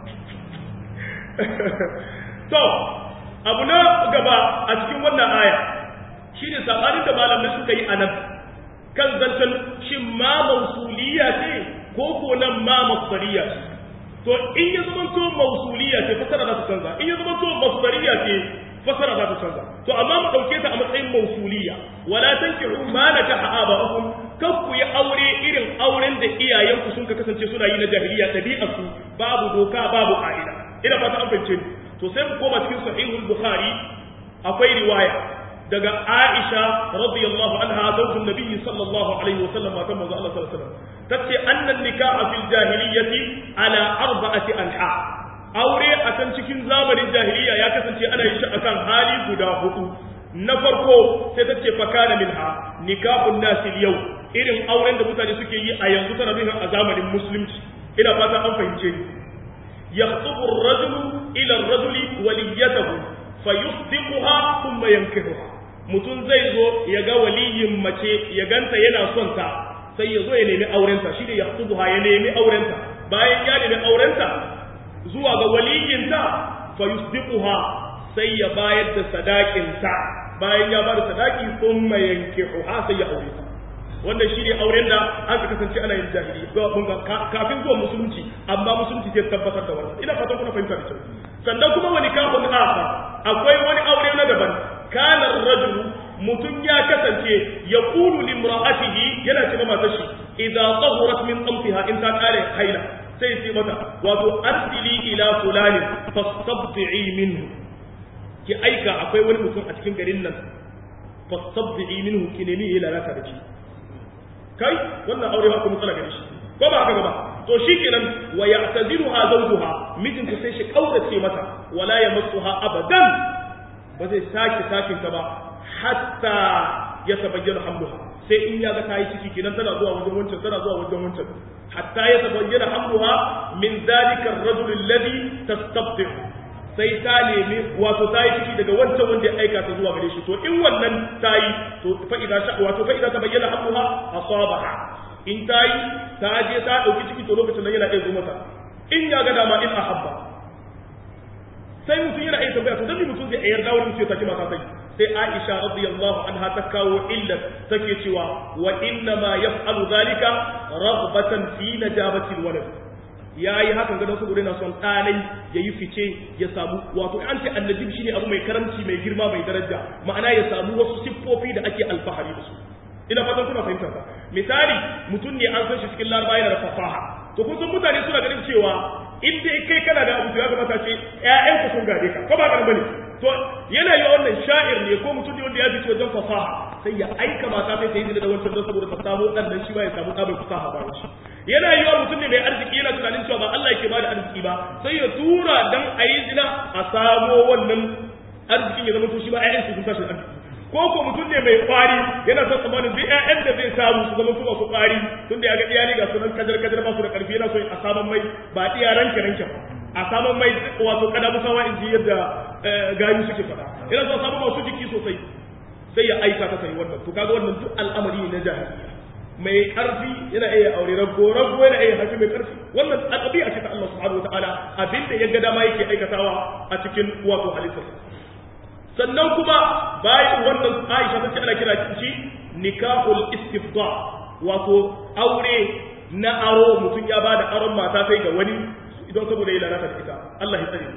to abu na gaba a cikin wannan aya shine sabanin da malamai suka yi anan kan zancen shin ma mausuliya ce ko ko nan ma masdariya ce to in ya zama to mausuliya ce fasara za ta canza in ya zama to masdariya ce fasara za ta canza to amma mu dauke ta a matsayin mausuliya wala tankihu ma nakaha aba'ukum kan ku yi aure irin auren da iyayenku sun ka kasance suna yi na jahiliya ɗabi'ar su babu doka babu ka'ida ina fata an fahimce ni to sai mu koma cikin sahihul bukhari akwai riwaya daga Aisha radiyallahu anha zaujin Nabi sallallahu alaihi wa sallam matan manzo Allah sallallahu alaihi wasallam tace annan nikaha fil jahiliyyati ala arba'ati anha aure a kan cikin zamanin jahiliya ya kasance ana yin shi akan hali guda hudu na farko sai ta ce fakana minha nikahun nasi yau irin auren da mutane suke yi a yanzu tana nuna a zamanin musulunci ina fata an fahimce ni yakhtubu ar-rajulu ila ar-rajuli waliyatahu fayusdiquha thumma yankihuha mutum zai zo ya ga waliyin mace ya ganta yana son ta sai ya zo ya nemi aurenta shi ne yakhtubuha ya nemi aurenta bayan ya nemi aurenta zuwa ga waliyinta fayusdiquha sai ya bayar da sadakinta bayan ya bada sadaki thumma yankihuha sai ya aure ta wannan shi ne auren da aka kasance ana yin jahili kafin zuwa musulunci amma musulunci zai tabbatar da wannan ina fatan kuna fahimta da kyau sannan kuma wani kafin aka akwai wani aure na daban kana rajulu mutum ya kasance ya kulu limra'atihi yana ce matar shi idza tahurat min tamfiha in ta kare haila sai ce mata wato arsili ila fulani fastabti'i minhu ki aika akwai wani mutum a cikin garin nan fastabti'i minhu ki nemi ya lalata da shi kai wannan aure ba ku matsala gare shi ko ba haka ba to shikenan wa ya'taziluha zawjuha mijinta sai shi kaurace mata wala yamassuha abadan ba zai sake sakin ta ba hatta ya tabayyana hamluha sai in ya ga ta yi ciki kenan tana zuwa wajen wancan tana zuwa wajen wancan hatta ya tabayyana hamluha min zalika ar-rajul alladhi tastabti sai ta nemi wato ta yi ciki daga wancan wanda ya aika ta zuwa gare shi to in wannan ta yi to fa idza sha wato fa idza tabayyana hamluha asabaha in ta yi ta je ta dauki ciki to lokacin nan yana iya zo mata in ya ga dama in ahabba sai mutum yana iya tambaya to dan mutum zai yarda wani mutum ya saki mata sai sai Aisha radiyallahu anha ta kawo illa take cewa wa inna ma yaf'alu zalika raghbatan fi najabati alwalad yayi hakan ga saboda yana son ɗanai yayi fice ya samu wato an ce annabi shine abu mai karamci mai girma mai daraja ma'ana ya samu wasu siffofi da ake alfahari da su ina fatan kuna fahimtar ba misali mutum ne an san shi cikin larabawa yana da fasaha to kun san mutane suna ganin cewa in dai kai kana da abu ya kamata ce ƴaƴanka sun gade ka ko ba ka bane to yana yi wannan sha'ir ne ko mutum ne wanda ya fice wajen fasaha sai ya aika mata sai ta yi da wancan don saboda ta samu dan nan shi ba ya samu ɗabin fasaha ba shi yana yi wa mutum ne mai arziki yana tunanin cewa ba Allah yake bada arziki ba sai ya tura dan a yi zina a samo wannan arzikin ya zama to shi ba ƴaƴan su sun tashi arziki ko ko mutum ne mai kwari yana son tsammanin duk ƴaƴan da zai samu su zama su masu kwari tun da ya ga iyali ga sunan kajar kajar ba su da karfi yana so a saman mai ba iya ranke ranke ba a saman mai wato kada musawa in ji yadda gayu suke faɗa yana so samu masu jiki sosai sai ya aika ta sai wannan to kaga wannan duk al'amari ne na jahiliya mai karfi yana iya aure rago rago yana iya haifi mai karfi wannan a ɗabi'a ce ta Allah subhanahu wataala abinda ya ga dama yake aikatawa a cikin wato halittarsa sannan kuma bayan wannan Aisha ta ce ana kira shi nikahul istifda wato aure na aro mutum ya bada aron mata sai ga wani idan saboda ya lalata da ita Allah ya tsare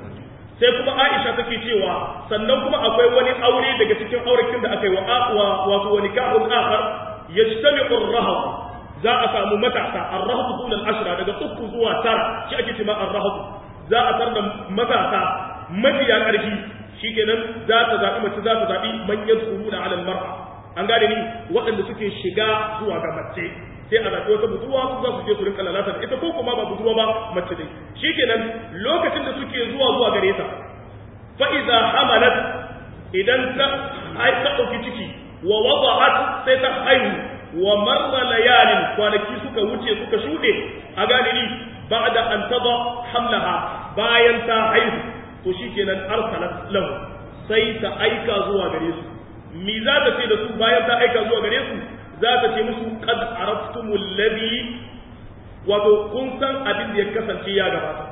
sai kuma Aisha take cewa sannan kuma akwai wani aure daga cikin aurekin da aka yi wa aqwa wato wa nikahul akhar yajtami'u ar-rahab za a samu matasa ar-rahab dun al-ashra daga uku zuwa tara shi ake cewa ar-rahab za a tar da matasa mafiya ƙarfi shikenan za ta zaɓi mace za ta zaɓi manyan tsuruna ala mar'a an gane ni waɗanda suke shiga zuwa ga mace sai a zaɓi wata budurwa su za su je su rinka lalata da ita ko kuma ba budurwa ba mace dai shikenan lokacin da suke zuwa zuwa gare ta fa idza hamalat idan ta ai ta dauki ciki wa wada'at sai ta haihu wa marra layalin kwanaki suka wuce suka shuɗe a gane ni ba'da an tada hamlaha bayan ta haihu to shikenan arsalat lahu sai ta aika zuwa gare su mi za ta ce da su bayan ta aika zuwa gare su za ta ce musu qad araftumul ladhi wato kun san abin da ya kasance ya gabata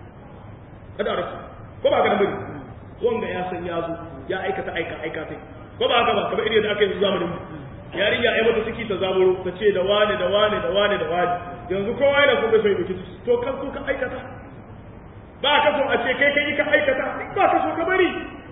kada araftu ko ba ka da bane wanga ya san ya zo ya aikata aika aika sai ko ba haka ba kamar irin da aka yi zamanin mu yarinya ai mata ciki ta zaburo ta ce da wane da wane da wane da wane yanzu kowa yana so bai dauki to kan so ka aikata ba ka so a ce kai kai ka aikata ba ka so ka bari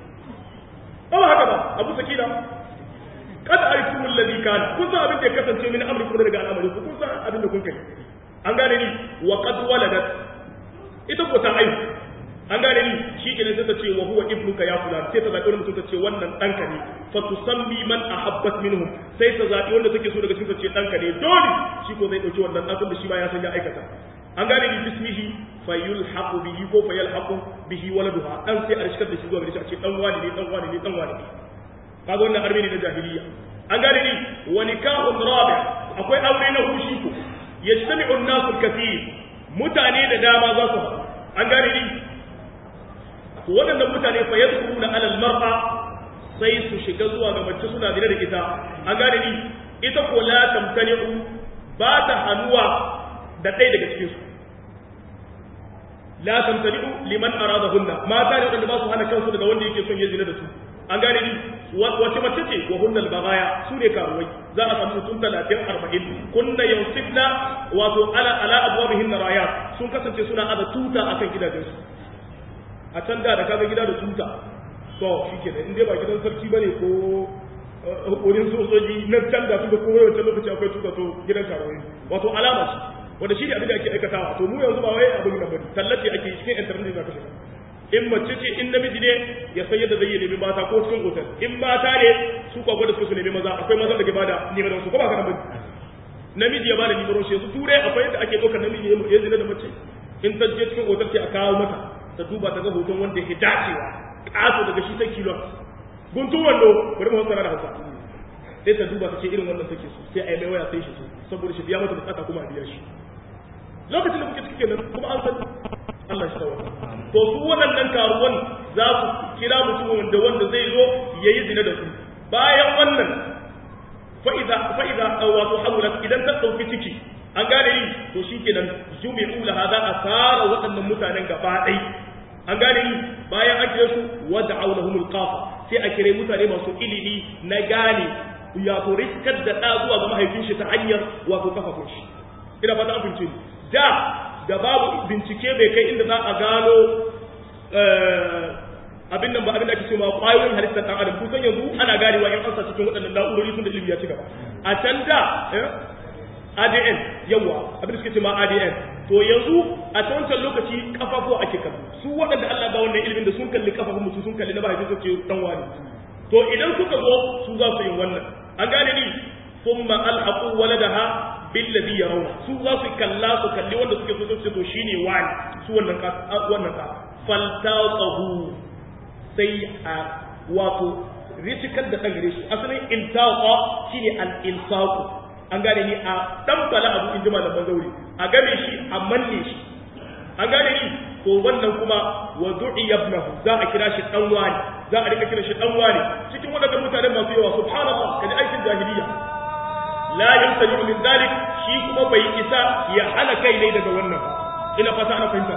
ba haka ba abu sakina kada arifu alladhi kana kun san abin da ya kasance min amri kuma daga al'amari ku kun san abin da kun kai an gane ni wa qad waladat ita ko ta aihu an gane ni shi ke sai ta ce wa huwa ibnuka ya fulan sai ta zaɓi wani mutum ta ce wannan ɗanka ne fa tusammi man ahabbat minhum sai ta zaɓi wanda take so daga cikin ta ce ɗanka ne dole shi ko zai ɗauki wannan ɗan da shi ma ya san ya aikata an gane ni bismihi fa yulhaqu bihi ko fa yalhaqu bihi waladuha dan sai a rishkar da shi zuwa gare shi a ce dan wani ne dan wani ne dan wani ne kaga wannan armeni na jahiliya an gane ni wa nikahun rabi akwai aure na hushi ko yajtami'u an-nasu kathir mutane da dama za su haɗu an gane ni to waɗannan mutane fa yadkhuluna ala al-mar'a sai su shiga zuwa ga mace suna dire da ita an gane ni ita ko la tamtani'u ba ta hanuwa da ɗaya daga cikin su la tamtani'u liman aradahunna mata ne wanda ba su hana kansu daga wanda yake son ya zina da su an gane ni wace mace ce wa hunnal bagaya su ne karuwai za a samu mutum talatin arba'in kunna yansifna wato ala ala abwabihin rayat sun kasance suna aza tuta akan gidajensu a can da da kaga gida da tuta to shikenan in dai ba gidan sarki bane ko wurin sojoji na can da tuka ko wancan lokaci akwai tuta to gidan karuwai wato alama ce wanda shi ne abin da ake aikatawa to mu yanzu ba wai abin da bane tallace ake cikin internet da ka shiga in mace ce in namiji ne ya san yadda zai yi nemi mata ko cikin otal in mata ne su kwa gwada su su nemi maza akwai mazan da ke bada neman su ko ba ka nan namiji ya bada neman shi yanzu turai akwai yadda ake ɗaukar namiji ya zina da mace in ta je cikin otal ce a kawo mata ta duba ta ga hoton wanda yake dacewa ƙato daga shi sai kilon guntun wando bari mu hankala da hausa sai ta duba ta ce irin wannan take so sai a yi mai waya sai shi so saboda shi biya mata bukata kuma a biya shi lokacin da kuke ciki kenan kuma an san Allah shi tawa to su waɗannan karuwan za su kira mutum wanda wanda zai zo ya yi zina da su bayan wannan fa'iza fa'iza wato hamulat idan ta ɗauki ciki an gane ni to shi kenan jumi'u laha za a tara waɗannan mutanen gaba ɗai an gane ni bayan an kire su wadda aulahumul qafa sai a kire mutane masu ilimi na gane ya to riskar da ɗa zuwa ga mahaifin shi ta hanyar wato kafafun shi ina fata an fince da da babu bincike bai kai inda za a gano abin nan ba abin da ake cewa kwayoyin halittar ɗan adam kusan yanzu ana ganewa in an sa cikin waɗannan na'urori sun da ilimi ya ci gaba a can da ADN yawa abin da suke cewa ADN to yanzu a ta wancan lokaci kafafuwa ake kallo su waɗanda Allah ba wannan ilimin da sun kalli kafafun mutum sun kalli na ba su ce dan wani to idan suka zo su za su yi wannan an gane ni thumma alhaqu waladaha billadhi yarawna su za su kalla su kalli wanda suke so su to shine wani su wannan ka wannan ka faltaqahu sai a wato risikar da dan gare shi asalin iltaqa shine al ilsaq an gane ni a dan bala abu in ji malaman zauri a game shi a manne shi an gane ni to wannan kuma wa du'iya ibnahu za a kira shi dan wani za a rika kira shi dan wani cikin wadannan mutanen masu yawa subhanallah kaji aikin jahiliya la yamtani min dalik shi kuma bai isa ya hana kai ne daga wannan ina fata ana fahimta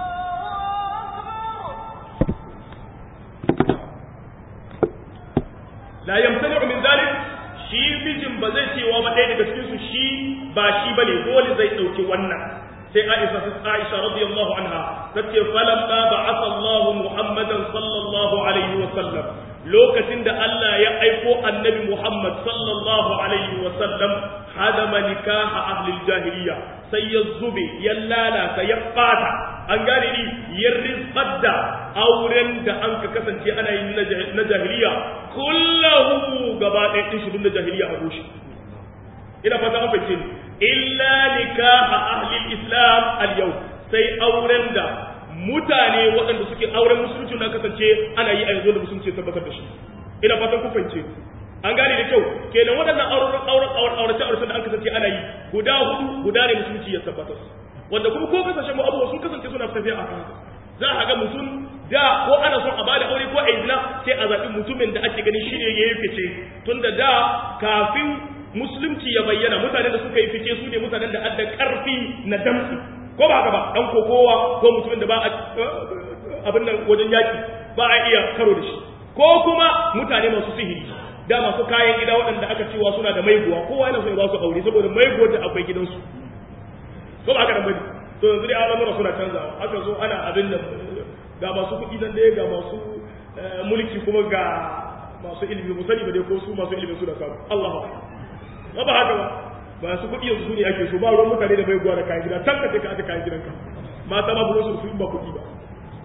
la yamtani min dalik shi mijin ba zai cewa ba ɗaya daga cikin su shi ba shi bane dole zai dauki wannan sai Aisha Aisha radiyallahu anha tace falam ba ba'atha Allah Muhammadan sallallahu alaihi wa sallam lokacin da Allah ya aiko annabi Muhammad sallallahu alaihi wa sallam hadama nikaha ahli jahiliya sai ya zube ya lalata ya fata an gane ni ya rizqar da auren da an ka kasance ana yin na jahiliya kullahu gaba ɗaya din shi na jahiliya a rushe ina fata an fahimce ni illa nikaha ahli islam al yau sai auren da mutane waɗanda suke auren musulunci na kasance ana yi a yanzu da musulunci tabbatar da shi ina fatan ku fahimce an gane da kyau kenan waɗannan auren auren auren aurace aurace da an kasance ana yi guda hudu guda ne musulunci ya tabbatar wanda kuma ko kasashen mu abubuwa sun kasance suna tafiya a haka za a ga mutum da ko ana son a bada aure ko a izina sai a zaɓi mutumin da ake ganin shi ne ya yi fice tunda da kafin musulunci ya bayyana mutanen da suka yi fice su ne mutanen da adda karfi na damtsi ko ba haka ba dan kokowa ko mutumin da ba a abin nan wajen yaki ba a iya karo da shi ko kuma mutane masu sihiri da masu kayan gida waɗanda aka cewa suna da maiguwa kowa yana so ya ba su aure saboda maiguwar da akwai gidansu ko ba haka nan bane to yanzu dai al'amura suna canzawa aka zo ana abin da ga masu kuɗi nan dai ga masu mulki kuma ga masu ilimi mu sani ba dai ko su masu ilimi su da samu Allahu akbar ba ba haka ba ba su kuɗi yanzu ne ake so ba ruwan mutane da bai guwa da kayan gida can ka ce ka aka kayan gidanka mata ba buron su su ba kuɗi ba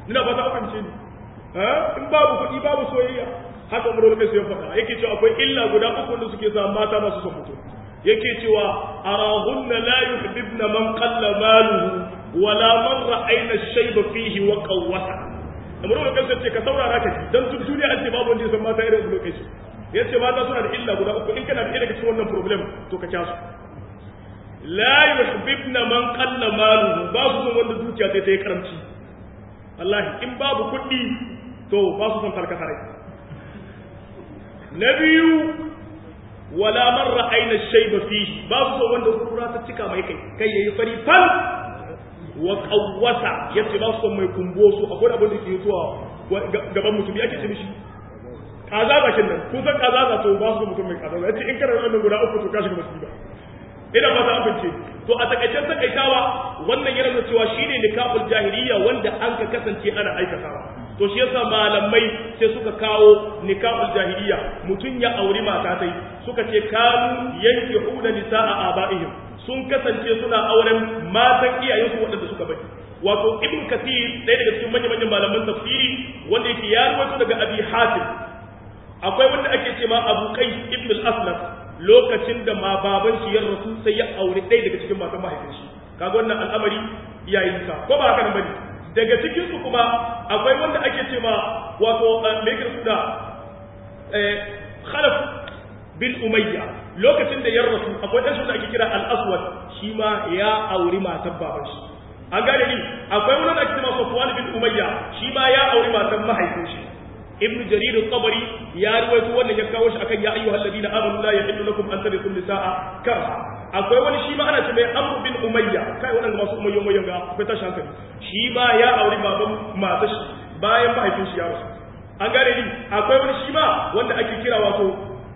ina ba ta amince ni in babu kuɗi babu soyayya haka umar wani kai ya faɗa yake cewa akwai illa guda uku wanda suke sa mata masu son mutum yake cewa arahunna la yuhibbna man qalla maluhu wala man ra'ayna shayba fihi wa qawwata umar wani kai ce ka saurara ka ji dan duk duniya an ce babu wanda ya san mata irin umar kai yace mata suna da illa guda uku in kana da daga cikin wannan problem to ka kyasu la yuhibbna man qalla maluhu babu son wanda dukiya sai ta yi karamci wallahi in babu kuɗi to ba su son tarkata rai na biyu wala man ra'ayna shayba fihi ba su son wanda kura ta cika mai kai kai yayi fari fal wa qawwasa yace ba su son mai kumbo su akwai abin da ke zuwa gaban mutum yake ce mishi kaza bakin nan kun san kaza za to ba su mutum mai kaza yace in kana wannan guda uku to ka shiga musiba ina ba ta amince to a takaicen takaitawa wannan yana nuna cewa shine nikahul jahiliya wanda an ka kasance ana aikatawa to shi yasa malamai sai suka kawo nikahul jahiliya mutun ya auri mata tai suka ce kanu yanki huda nisaa abaihim sun kasance suna auren matan iyayensu waɗanda suka bari wato ibn kathir ɗaya daga cikin manyan manyan malaman tafsiri wanda yake ya rawaito daga abi hatim akwai wanda ake ce ma abu qais ibn al-aslam lokacin da ma baban shi ya rasu sai ya aure ɗaya daga cikin matan mahaifin shi kaga wannan al'amari yayin sa ko ba haka nan bane daga cikin su kuma akwai wanda ake ce ma wato me yake suna eh khalaf bin umayya lokacin da ya rasu akwai dan shi da ake kira al-aswad shi ma ya auri matan baban shi an gane ni akwai wani da ake ce ma safwan bin umayya shi ma ya auri matan mahaifin shi ibn jarir al-tabari ya ruwaito wannan ya kawo shi akan ya ayyuhal ladina amanu la yahillu lakum an tarithu nisaa karha akwai wani shi ma ana ce mai amr bin umayya kai wannan masu umayya umayya ga akwai tashi hankali shi ma ya auri baban matar shi bayan mahaifin shi ya rasu an gane ni akwai wani shi ma wanda ake kira wato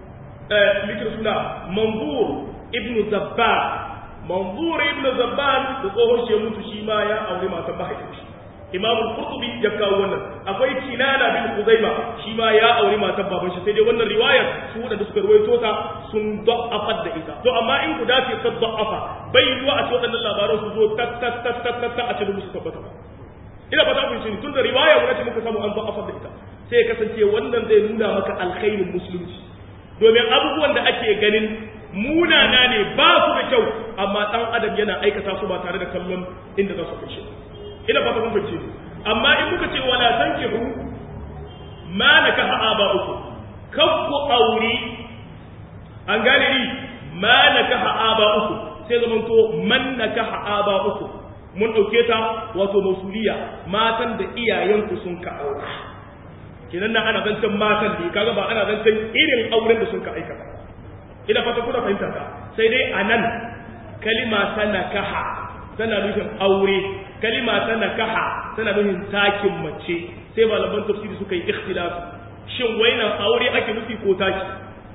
eh mikir suna manzur ibn zabban manzur ibn zabban da tsohon shi ya mutu shi ma ya auri matar mahaifin shi imam al-qurtubi ya kawo wannan akwai kinana bin khuzaima shi ma ya auri matan baban shi sai dai wannan riwayar su wadanda suka ruwaito ta sun da'afa da ita to amma in guda ce ta da'afa bai yiwa a ce wadannan labaran su zo tat tat tat tat tat a cikin musu tabbata ina ba ta kun shi tunda riwaya guda ce muka samu an da'afa da ita sai ya kasance wannan zai nuna maka alkhairin musulunci domin abubuwan da ake ganin munana ne ba su da kyau amma dan adam yana aikata su ba tare da kallon inda za su kai shi ina fata kun fice amma in muka ce wala tankihu ma nakaha aba'uku kakku auri an gane ni ma nakaha aba'uku sai zaman to man nakaha aba'uku mun dauke ta wato mausuliya matan da iyayenku sun ka aura kinan nan ana zancen matan ne kaga ba ana zancen irin auren da sun ka aikata ina fata kuna fahimta ta sai dai anan kalima ta nakaha tana nufin aure kalima ta nakaha tana nufin takin mace sai malaman tafsiri suka yi ikhtilafi shin wainan aure ake nufi ko taki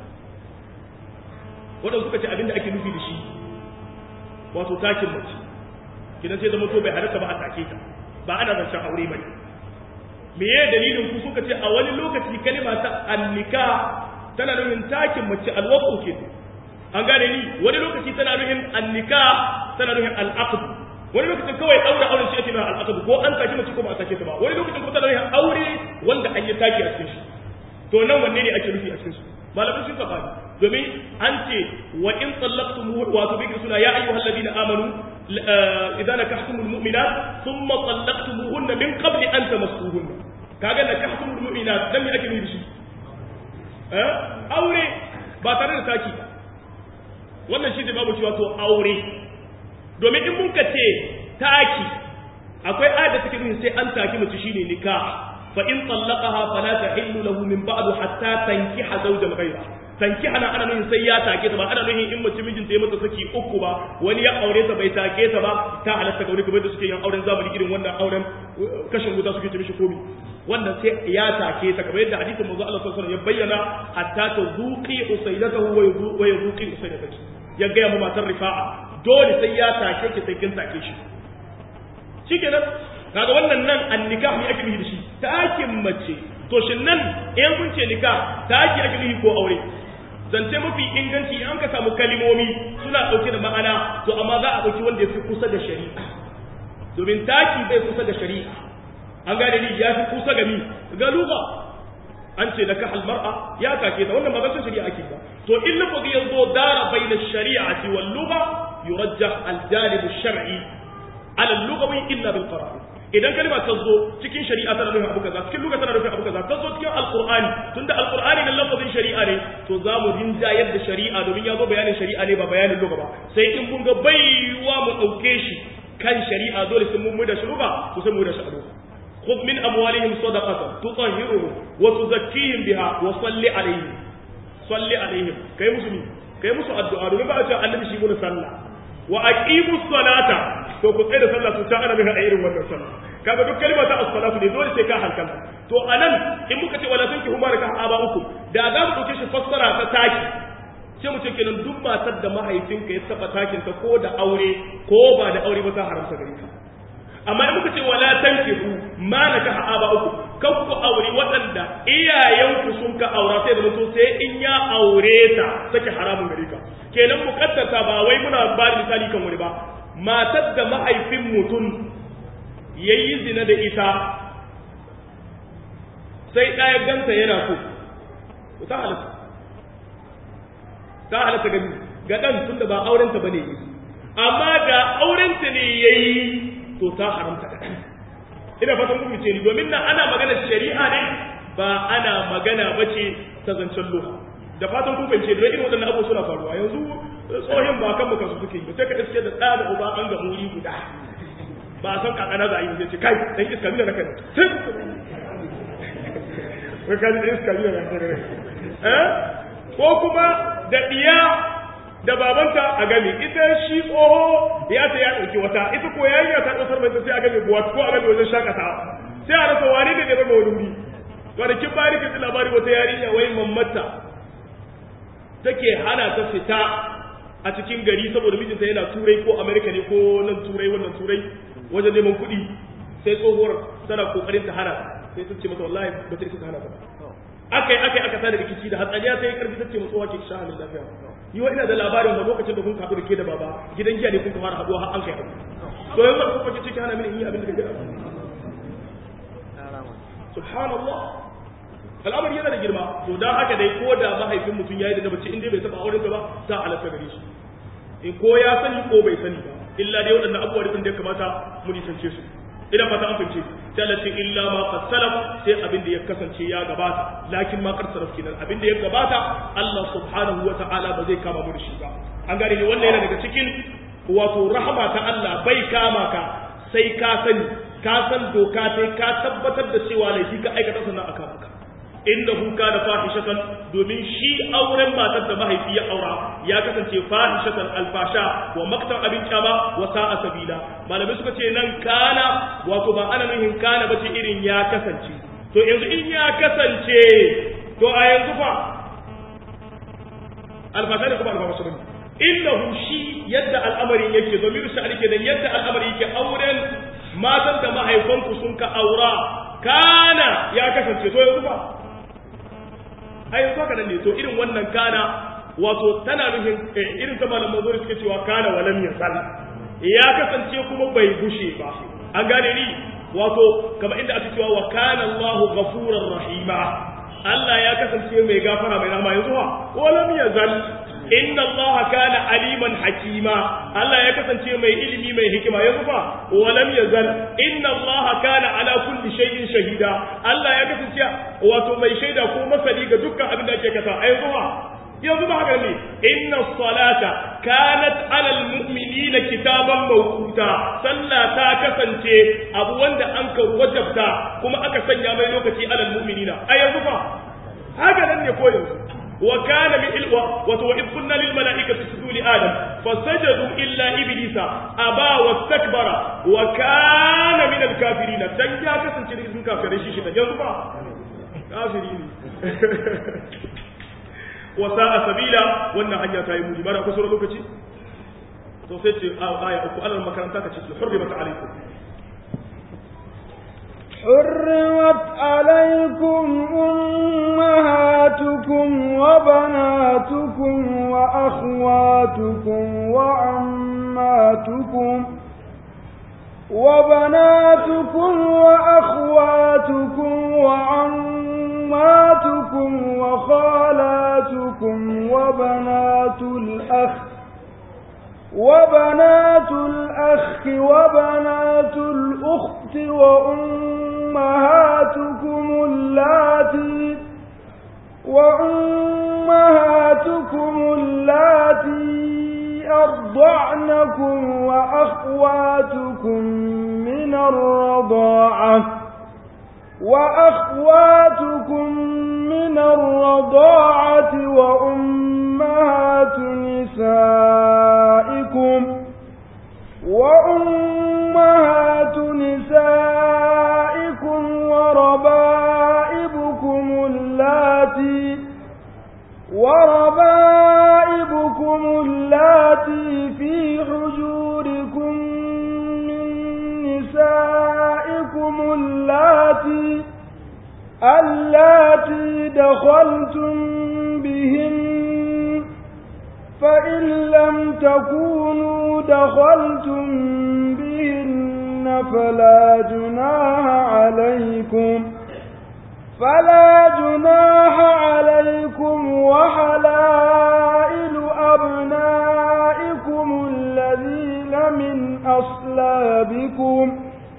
wadanda suka ce abinda ake nufi da shi wato takin mace kidan sai zama to bai halatta ba a take ta ba ana zancen aure bane me ye dalilin ku suka ce a wani lokaci kalima ta annika tana nufin takin mace alwaqu ke an gane ni wani lokaci tana nufin annika tana nufin al'aqd wani lokacin kawai aure auren shi ake nuna al'aqd ko an saki mace ko ba a sake ta ba wani lokacin kuma tana nufin aure wanda an yi taki a cikin shi to nan wanne ne ake nufi a cikin su malamin sun kafa domin an ce wa in tsallaqtum wa to bikir suna ya ayyuhal ladina amanu idan nakahtumul mu'minat thumma tsallaqtumuhunna min qabli an tamassuhunna kaga nakahtumul mu'minat dan me ake nufi shi eh aure ba tare da taki wannan shi da babu cewa to aure domin in mun ka ce taki akwai ayat da take nuna sai an taki mace shine nikah fa in tallaqaha fala tahillu lahu min ba'du hatta tankiha zawjan ghayra tankiha na ana nuna sai ya take ta ba ana nuna in mace mijinta ya mata saki uku ba wani ya aure ta bai take ta ba ta halatta ga wani kamar da suke yin auren zamani irin wannan auren kashin wuta suke ce mishi komi wannan sai ya take ta kamar yadda hadisin manzo Allah sallallahu alaihi wasallam ya bayyana hatta tazuqi usaydatahu wa yuzuqi usaydataki ya ga mu matar rifa'a dole sai ya take ki sai kin take shi shikenan kaga wannan nan an nikah ne ake nufi da shi takin mace to shin nan in kun ce nikah taki ake nufi ko aure zance mafi inganci an ka samu kalimomi suna dauke da ma'ana to amma za a dauki wanda yafi kusa da shari'a domin taki bai kusa da shari'a an gane ni ya fi kusa ga mi ga lugha an ce da kahal mar'a ya kake ta wannan ba zan shari'a ake ba to in lafazi ya zo dara bayna shari'ati wal lugha yurajjah al janib shar'i ala al lughawi illa bil qara'in idan kalma ta zo cikin shari'a tana nufin abu kaza cikin lugha tana nufin abu kaza ta zo cikin alqur'ani tunda alqur'ani nan lafazin shari'a ne to za mu rinja yadda shari'a domin ya zo bayanin shari'a ne ba bayanin lugha ba sai in mun ga baiwa mu dauke shi kan shari'a dole sai mun mu da shi lugha to sai mu da shi a lugha خذ من أموالهم صدقة تطهرهم وتزكيهم بها وصل عليهم صل عليهم كي مسلمين كي مسلم الدعاء domin ba a ce annabi shi mun sallah wa aqimu salata to ku tsaya da sallah su ta ana bisa irin wannan sallah kaga duk kalma ta as-salatu ne dole sai ka halkanta to anan in muka ce wala sanki huma ka aba uku da za mu dauke shi fassara ta taki sai mu ce kenan duk matar da mahaifinka ya taba takin ta ko da aure ko ba da aure ba ta haramta gare ka amma in muka ce wala tankihu ma nakaha aba uku kan ku aure waɗanda iyayenku sun ka aura sai da mutum sai in ya aure ta sake haramun gare ka kenan mukaddasa ba wai muna ba da misali kan wani ba matar da mahaifin mutum yayi zina da ita sai ɗaya ganta yana so ta halatta ta halatta gani ga ɗan tun da ba aurenta ba ne amma da aurenta ne yayi to ta haramta da ina fatan kun ce ni domin nan ana magana shari'a ne ba ana magana bace ta zancen loha da fatan kun fahimce da irin waɗannan abubuwa suna faruwa yanzu tsohin ba kan baka su suke yi sai ka iske da ɗa da uba an ga muri guda ba a san kakana za a yi zai ce kai dan iska mina na kai sai wai kaji da iska mina na kai eh ko kuma da diya da babanta a gami ita shi tsoho ya ta ya ɗauki wata ita ko yarinya ta ɗaukar mai sai a gami buwa ko a gami wajen shakatawa sai a rasa wani da zama wani wuri kwanakin bari ka ji labari wata yarinya wai mammata take hana ta fita a cikin gari saboda mijinta yana turai ko amerika ne ko nan turai wannan turai wajen neman kuɗi sai tsohuwar tana kokarin ta hana sai ta ce mata wallahi ba ta isa ta hana ta akai akai aka tada rikici da hatsaniya sai karfi ta ce mu tsohuwa ke sha halin lafiya yi wa ina da labarin da lokacin da kun kaɗu da ke da baba gidan giya ne kun fara haɗuwa har an kai haɗu to yanzu kun kwace ciki hana mini yi abin da kake subhanallah al'amari yana da girma to dan haka dai ko da mahaifin mutum yayi da bace inda bai taba auren ta ba ta halatta gare shi in ko ya sani ko bai sani ba illa dai waɗannan abubuwa da ya kamata mu nisance su ina fata an fahimce sai Allah ce illa ma qad salaf sai abin da ya kasance ya gabata lakin ma qad salaf kenan abin da ya gabata Allah subhanahu wa ta'ala ba zai kama mu da shi ba an gane ne wannan yana daga cikin wato rahama ta Allah bai kama ka sai ka sani ka san doka sai ka tabbatar da cewa laifi ka aikata sannan aka maka innahu kana fahishatan domin shi auren matar da mahaifi ya aura ya kasance fahishatan alfasha wa maktan abin kyama wa sa'a sabila malamai suka ce nan kana wato ba ana nuhin kana bace irin ya kasance to yanzu in ya kasance to a yanzu fa alfasha da kuma alfasha bane innahu shi yadda al'amarin yake domin shi alike da yadda al'amarin yake auren matan da mahaifanku sun ka aura kana ya kasance to yanzu fa a yanzu haka nan ne to irin wannan kana wato tana nufin irin ta malam mazuri suke cewa kana walam yasal ya kasance kuma bai gushe ba an gane ni wato kamar inda aka cewa wa kana Allahu ghafurur rahima Allah ya kasance mai gafara mai rahama yanzu ha walam yazal inna Allah kana aliman hakima Allah ya kasance mai ilimi mai hikima yanzu fa walam yazal inna Allah kana ala kulli shay'in shahida Allah ya kasance wato mai shaida ko masani ga dukkan abin da ake kasa a yanzu fa yanzu ba haka ne inna salata kanat ala almu'minina kitaban mawquta sallah ta kasance abu wanda an ka wajabta kuma aka sanya mai lokaci ala almu'minina a yanzu fa haka nan ne ko yanzu وكان من الوا وإذ قلنا للملائكة اسجدوا لآدم فسجدوا إلا إبليس أبى واستكبر وكان من الكافرين تنجا كسن شيء من كافرين شيء شيء ينظر كافرين وساء سبيلا wannan hanya ta yi muni mara kusa lokaci to sai ce aya uku alal makaranta ka ce hurrimat alaikum حرمت عليكم أمهاتكم وبناتكم وأخواتكم وعماتكم وبناتكم وأخواتكم وبنات الأخ وبنات الأخت وأمهاتكم اللاتي وأمهاتكم اللاتي أرضعنكم وأخواتكم من الرضاعة وأخواتكم من الرضاعة وأمهات نسائكم وأمهات نسائكم وربائبكم اللاتي وربائبكم اللاتي في حجوركم من نسائكم اللاتي اللاتي دخلتم بهن فإن لم تكونوا دخلتم بهن فلا جناح عليكم فلا جناح عليكم وحلائل أبنائكم الذين من أصلابكم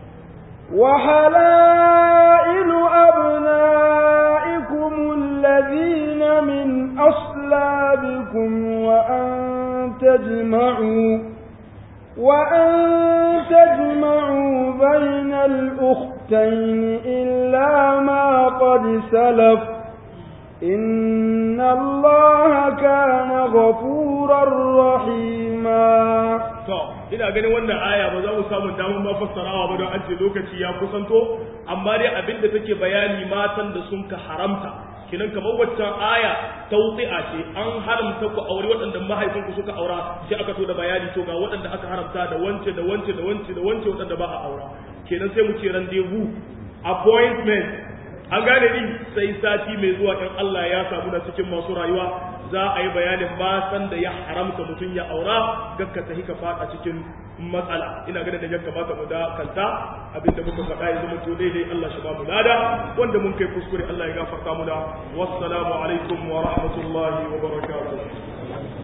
وحلائل أبنائكم الذين من أصلابكم وأن تجمعوا وأن تجمعوا بين الأختين إلا ما قد سلف إن الله كان غفورا رحيما to ina ganin wannan aya ba za mu samu damar ma fassarawa ba don an ce lokaci ya kusanto amma dai abin da take bayani matan da sun ka haramta kinan kamar waccan aya tawtsi'a ce an haramta ku aure waɗanda mahaifinku suka aura sai aka so da bayani to ga waɗanda aka haramta da wance da wance da wance da wance waɗanda ba a aura kenan sai mu ce rendezvous appointment an gane ni sai sati mai zuwa in Allah ya samu na cikin masu rayuwa za a yi bayanin matan da ya haramta mutum ya aura gakka ta hika fada cikin matsala ina ganin da ya kamata mu da kanta abinda muka faɗa ya zama to daidai Allah shi ba mu lada wanda mun kai kuskure Allah ya gafarta mu da wassalamu alaikum wa rahmatullahi wa barakatuh